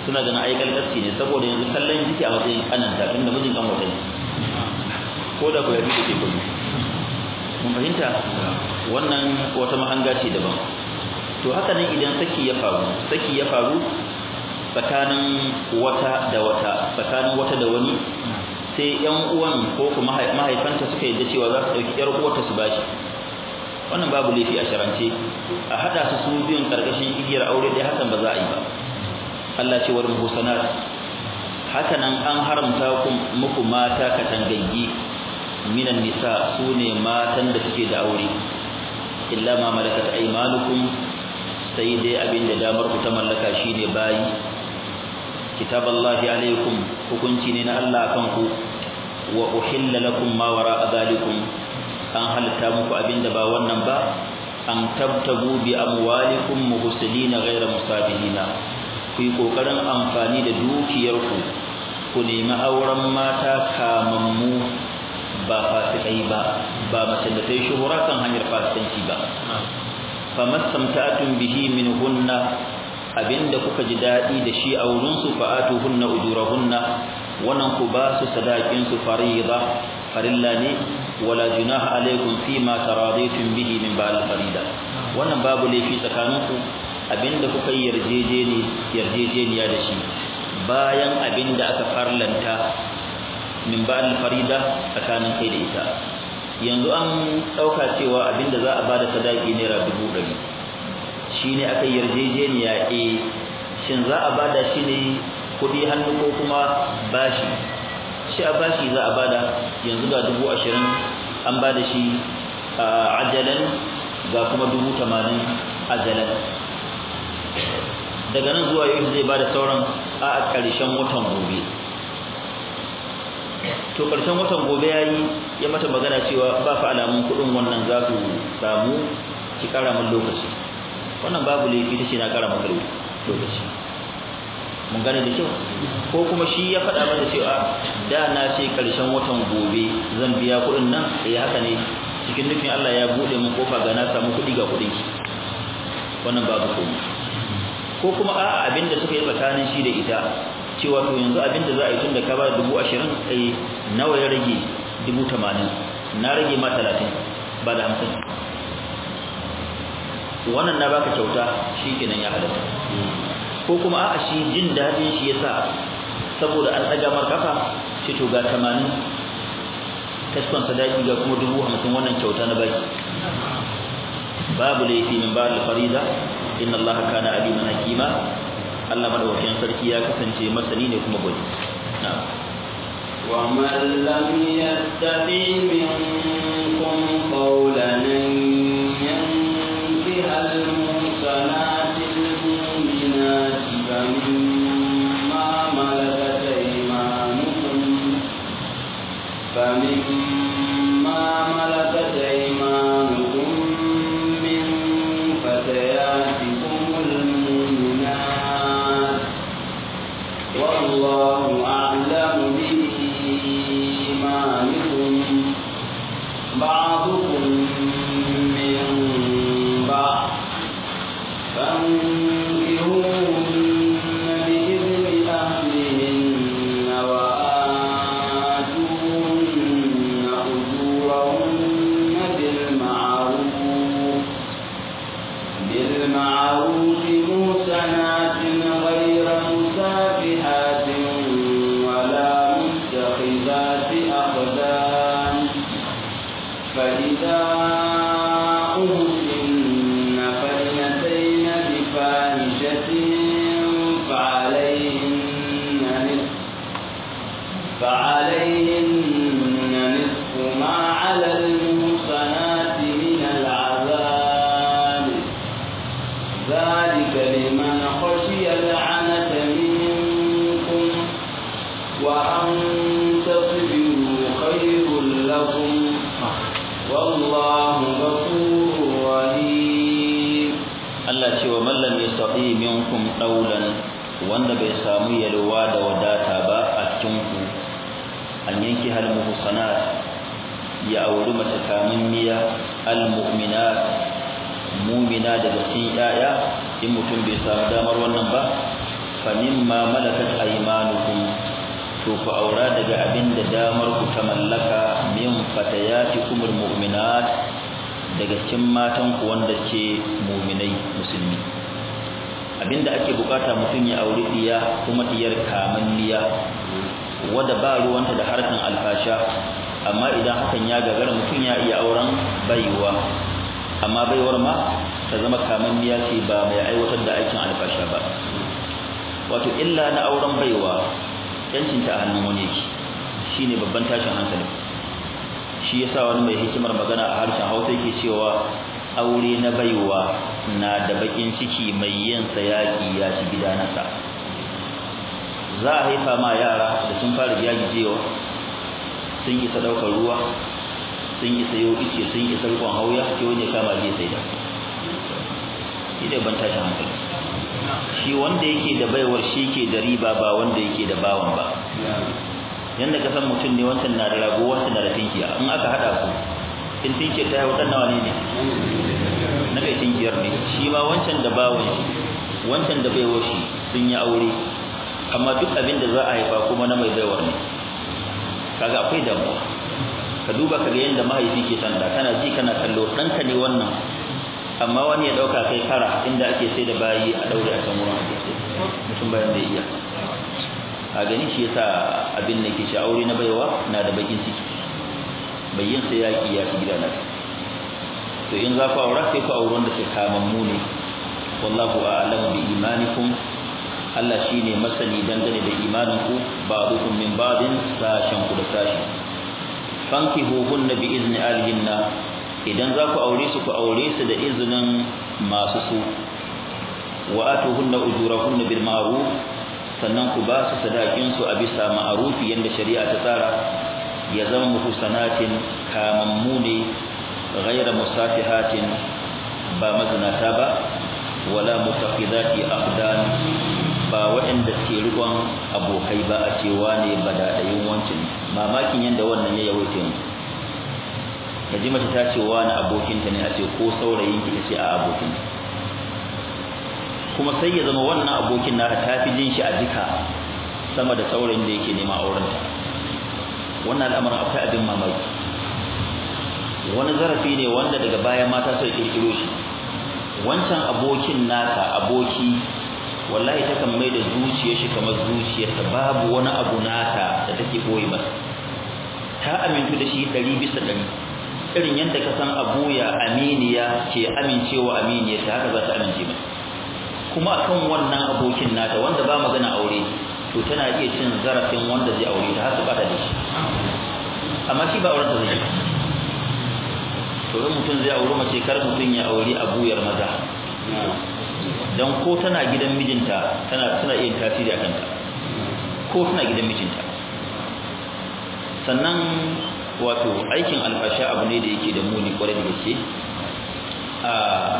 suna ganin ai kalkasci ne saboda yanzu kallon jiki a matsayin kananta tunda mijin kan wata ne ko da ku ya fi da ke kudu mun fahimta wannan wata mahanga ce daban to haka nan idan saki ya faru saki ya faru tsakanin wata da wata tsakanin wata da wani sai yan uwan ko kuma mahaifanta suka yadda cewa za su dauki yar uwarta su bashi wannan babu laifi a sharance a hada su su biyun karkashin igiyar aure dai hakan ba za a yi ba Allah ce wal muhsanat haka nan an haramta muku mata katangaggi minan nisa sune matan da suke da aure illa ma malakat aymanukum sai dai abinda damar ku ta mallaka shine bayi kitaballahi alaikum hukunci ne na Allah akan ku wa uhilla lakum ma wara'a zalikum an halitta muku abinda ba wannan ba an tabtagu bi amwalikum muhsinina ghayra musabihina ku yi kokarin amfani da dukiyarku ku nemi auren mata kamammu ba fasikai ba ba mace da ta yi shuhura kan hanyar fasikanci ba famastamta'atun bihi min hunna abinda kuka ji dadi da shi a wurin su fa'atu hunna ujurahunna wannan ku ba su sadakin su fariida farilla ne wala junaha alaikum fima taradaytum bihi min ba'd farida wannan babu laifi tsakaninku abinda kuka yi yarjejeni yarjejeniya da shi bayan abinda aka farlanta min ba'd farida tsakanin kai da ita yanzu an dauka cewa abinda za a bada sadaki naira dubu ɗari shine aka yarjejeniya eh shin za a bada shi ne kudi hannu ko kuma bashi shi a bashi za a bada yanzu ga dubu ashirin an bada shi ajalan ga kuma dubu tamanin ajalan daga nan zuwa yau zai bada sauran a ƙarshen watan gobe to ƙarshen watan gobe ya yi ya mata magana cewa ba fa alamun kuɗin wannan za su samu ki ƙara min lokaci wannan babu laifi ta ce na ƙara maka lokaci mun gane da kyau ko kuma shi ya faɗa mata cewa da na ce ƙarshen watan gobe zan biya kuɗin nan eh haka ne cikin nufin Allah ya buɗe min kofa ga na samu kuɗi ga kuɗin ki wannan babu komai ko kuma a'a abinda suka yi tsakanin shi da ita cewa to yanzu abinda za a yi tun da ka ba dubu ashirin eh nawa ya rage dubu tamanin na rage ma talatin ba da hamsin wannan na baka kyauta shi kenan ya halatta ko kuma a'a shi jin daɗin shi yasa saboda an ɗaga mar kafa shi to ga tamanin kaskon sadaki ga kuma dubu hamsin wannan kyauta na baki babu laifi min ba da farida inna allaha kana aliman hakima Allah madaukakin sarki ya kasance masani ne kuma gwani na'am ومن لم يستطع منكم قولا أن ينكح المحصنات المؤمنات فمما ملكت أيمانكم فمما ملكت أيمانكم من فتياتكم المؤمنات والله أعلم بإيمانكم بعضكم من بعض فانكحوهن بإذن أهلهن وآتوهن أجورهن بالمعروف بالمعروف موسنات غير مسافحات ولا متخذات أخدان فإذا أهسن فإنتين بفاحشة فعليهن نصف فعليهن نصف ما على المحصنات من العذاب ذلك لمن خشي العنة منكم وأن تصبروا خير لكم والله غفور رحيم Allah ce wa mallam yastati minkum daulan wanda bai samu yalwa da wadata ba a cikin ku an yanki hal muhsanat ya auri mace kamun miya al mu'minat mu'mina daga cikin yaya in mutum bai samu damar wannan ba fa mimma malakat aymanukum to ku aura daga abin da damar ku ta mallaka min fatayatikumul mu'minat daga cikin matan ku wanda ke mu'minai musulmi abinda ake bukata mutum ya auri diya kuma diyar kamanniya wadda ba ruwanta da harkan alfasha amma idan hakan ya gagara mutum ya iya auren baiwa amma baiwar ma ta zama kamanniya ce ba mai aiwatar da aikin alfasha ba wato illa na auren baiwa yancinta a hannun wani yake shine babban tashin hankali shi yasa wani mai hikimar magana a harshen Hausa yake cewa aure na baiwa na da bakin ciki mai yin sayaki ya ci gida nasa za a haifa ma yara da sun fara jagijewa sun isa daukar ruwa sun isa yau ice sun isa rikon hauya ke wani kama zai sai da shi da ban tashin hankali shi wanda yake da baiwar shi ke da riba ba wanda yake da bawan ba yanda ka san mutum ne wancan na da rago wancan na da tinkiya in aka hada su in tinkiya ta haihu dan nawa ne ne na kai tinkiyar ne shi ma wancan da bawan shi wancan da baiwar shi sun yi aure amma duk abin da za a haifa kuma na mai baiwar ne kaga akwai damuwa ka duba kaga yanda mahaifi ke sanda kana ji kana kallo ɗanka ne wannan amma wani ya dauka kai kara inda ake sai da bayi a daure a can wurin mutum bayan da iya a gani shi yasa abin da ke shi aure na baiwa na da bakin ciki bayyin sai yaki ya ci gidana to in za ku aura sai ku auren da ke kamammu ne wallahu a'lamu bi imanikum Allah shine masani dangane da imaninku ba'dukum min ba'din sashen ku da sashi fankihuhunna bi izni alihinna idan za ku aure su ku aure su da izinin masu su wa atuhunna ujurahunna bil ma'ruf sannan ku ba su sadakin su a bisa ma'rufi yanda shari'a ta tsara ya zama muhsanatin kamammu ne ghayra musafihatin ba mazinata ba wala mutaqidati aqdan ba waɗanda ke rikon abokai ba a cewa ne ba daɗayin wancin mamakin yadda wannan ya yawaita mu ka ji mace ta ce wani abokinta ne a ce ko saurayin ki ce a abokin kuma sai ya zama wannan abokin na ta fi jin shi a jika sama da saurayin da yake nema aurenta wannan al'amarin akwai abin mamaki wani zarafi ne wanda daga baya mata sai kirkiro shi wancan abokin naka aboki wallahi takan mai da zuciyar shi kamar zuciyarta babu wani abu nata da take boye masa ta amintu da shi ɗari bisa ɗari irin yadda ka san abuya aminiya ke amincewa aminiya ta haka za ta amince mai kuma akan wannan abokin nata wanda ba magana aure to tana iya cin zarafin wanda zai aure ta har su bata da shi amma shi ba auren ta zai to in mutum zai auri mace kar mutum ya auri abuyar maza dan ko tana gidan mijinta tana tana iya tasiri a kanta ko tana gidan mijinta sannan wato aikin alfasha abu ne da yake da muni kwarai da gaske a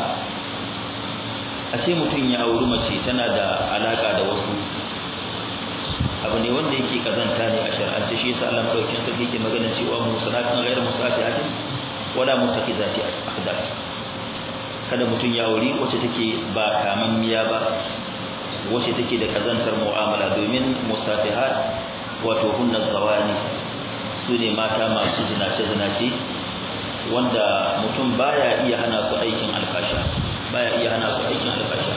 a ce mutum ya auri mace tana da alaka da wasu abu ne wanda yake kazanta ne a shar'ance shi yasa Allah madaukakin sarki yake magana cewa musalatun ghairu musafihatin wala mutakizati aqdar kada mutum ya auri wacce take ba kamammiya ba wacce take da kazantar mu'amala domin musafihat wato hunna zawani su ne mata masu zinace-zinace wanda mutum baya iya hana su aikin alfasha baya iya hana su aikin alfasha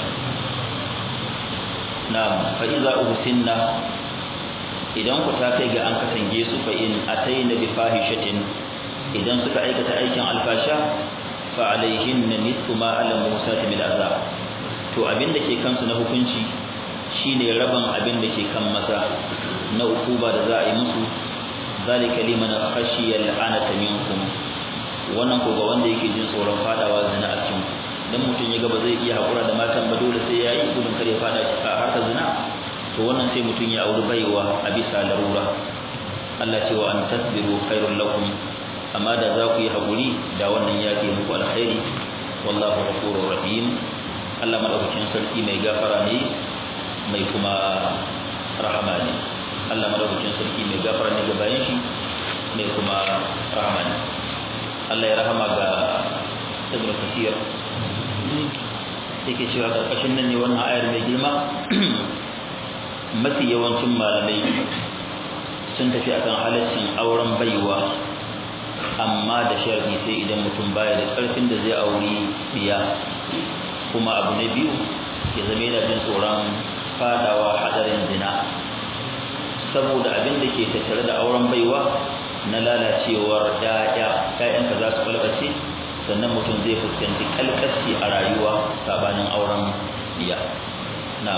na fa'iza uhsinna idan ku ta kai ga an katange su fa in ataina bi fahishatin idan suka aikata aikin alfasha fa alaihinna nisfu ma ala musati min azab to abin da ke kansu na hukunci shine raban abin da ke kan masa na ukuba da za a yi musu zalika liman khashiya al'anata minkum wannan ko ga wanda yake jin tsoron fadawa zina a cikin dan mutum ya ga ba zai iya hakura da matan ba dole sai yayi gudun kare fada a harkar zina to wannan sai mutum ya auri baiwa a bisa larura Allah ce wa an tasbiru khairul lakum amma da za ku yi hakuri da wannan ya fi muku alkhairi wallahu ghafurur rahim Allah madaukakin sarki mai gafara ne mai kuma rahama ne Allah madaukakin sarki mai gafara ne ga bayan shi mai kuma rahama ne Allah ya rahama ga Ibn Kathir yake cewa karkashin nan ne wannan ayar mai girma mafi yawancin malamai sun tafi akan halaccin auren baiwa amma da sharadi sai idan mutum baya da karfin da zai auri diya kuma abu na biyu ya zama yana jin tsoron fadawa hadarin zina saboda abin da ke tattare da auren baiwa na lalacewar ya'ya ƴaƴanka za su kalkace sannan mutum zai fuskanci kalkaci a rayuwa sabanin auren diya na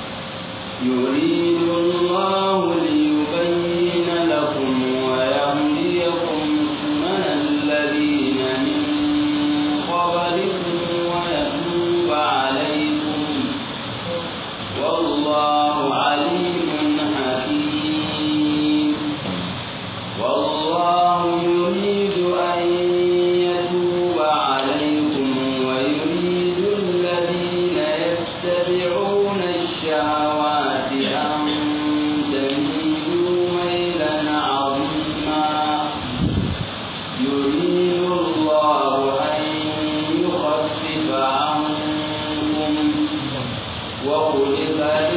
يريد الله ليبين لكم ويهديكم سنن الذين من قبلكم ويتوب عليكم والله عليم حكيم والله يريد أن يتوب عليكم ويريد الذين يتبعون الشهوات أن تميلوا ميلا عظيما يريد الله أن يخفف عنكم وخلق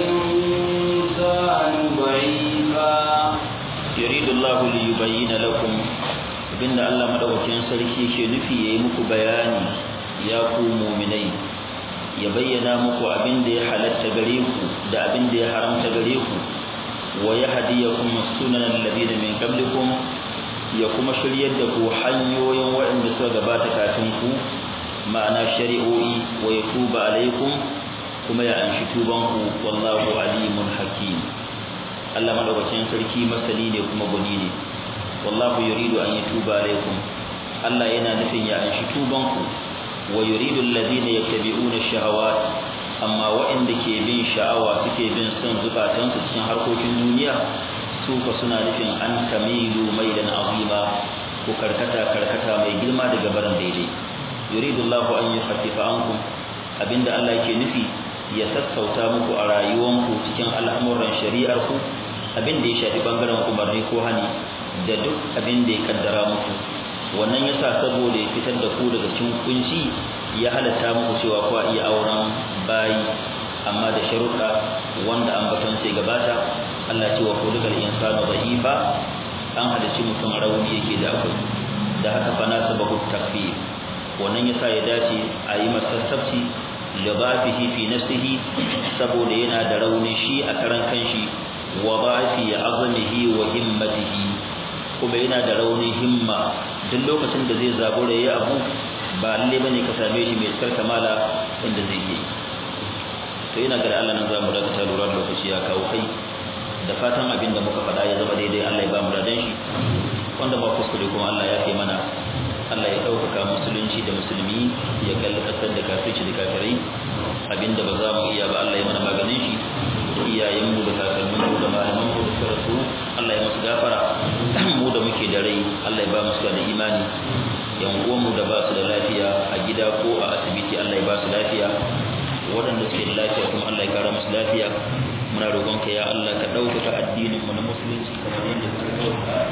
الإنسان ضعيفا yuridu Allah li yubayyana lakum abinda Allah madaukakin sarki ke nufi yayi muku bayani ya ku mu'minai ya bayyana muku abinda ya halatta gare ku da abinda ya haramta gare ku wa yahdiyakum sunan alladhina min qablikum ya kuma shiryar da ku hanyoyin waɗanda suka gabata kafin ku ma'ana shari'o'i wa yatuba alaikum kuma ya anshi tuban ku wallahu alimun hakim Allah madaukakin sarki masani ne kuma guni ne wallahu yuridu an yatuba alaikum Allah yana nufin ya anshi tuban ku wa yuridu alladhina yattabi'una shahawat amma waɗanda ke bin sha'awa suke bin son zukatansu cikin harkokin duniya su fa suna nufin an tamilu mailan azima ko karkata karkata mai girma daga baran daidai yuridu Allahu an yukhaffifa ankum abinda Allah yake nufi ya sassauta muku a rayuwanku cikin al'amuran shari'ar ku abin da ya shafi bangaren umarni ko hani da duk abin da ya kaddara muku wannan yasa saboda ya fitar da ku daga cikin kunci ya halatta muku cewa ku iya auren bayi amma da sharuɗa wanda an baton sai gabata Allah ce wa kulikal insanu dha'ifa an hadaci mutum rauni yake da akwai da haka fa na sababu takfir wannan yasa ya dace a yi masa sassabci lidafihi fi nafsihi saboda yana da rauni shi a karan kanshi wa dhafi azmihi wa himmatihi kuma yana da raunin himma duk lokacin da zai zabura yayi abu ba lalle bane ka same shi mai tsar kamala inda zai yi to ina ga Allah nan zamu daga lura lokaci ya kawo kai da fatan abin da muka faɗa ya zama daidai Allah ya ba mu dadan shi wanda ba kuskure kuma Allah ya kai mana Allah ya ɗaukaka musulunci da musulmi ya kalli ƙasar da kafirci da kafirai abinda ba za mu iya ba Allah ya mana maganin shi iyayenmu da kakanninmu da malamanmu da suka rasu Allah ya musu gafara mu da muke da rai Allah ya ba mu da imani yan uwanmu da ba su da lafiya a gida ko a asibiti Allah ya ba su lafiya waɗanda suke da lafiya kuma Allah ya kara musu lafiya muna roƙonka ya Allah ka ɗaukaka addinin mu na musulunci kamar yadda ka ɗaukaka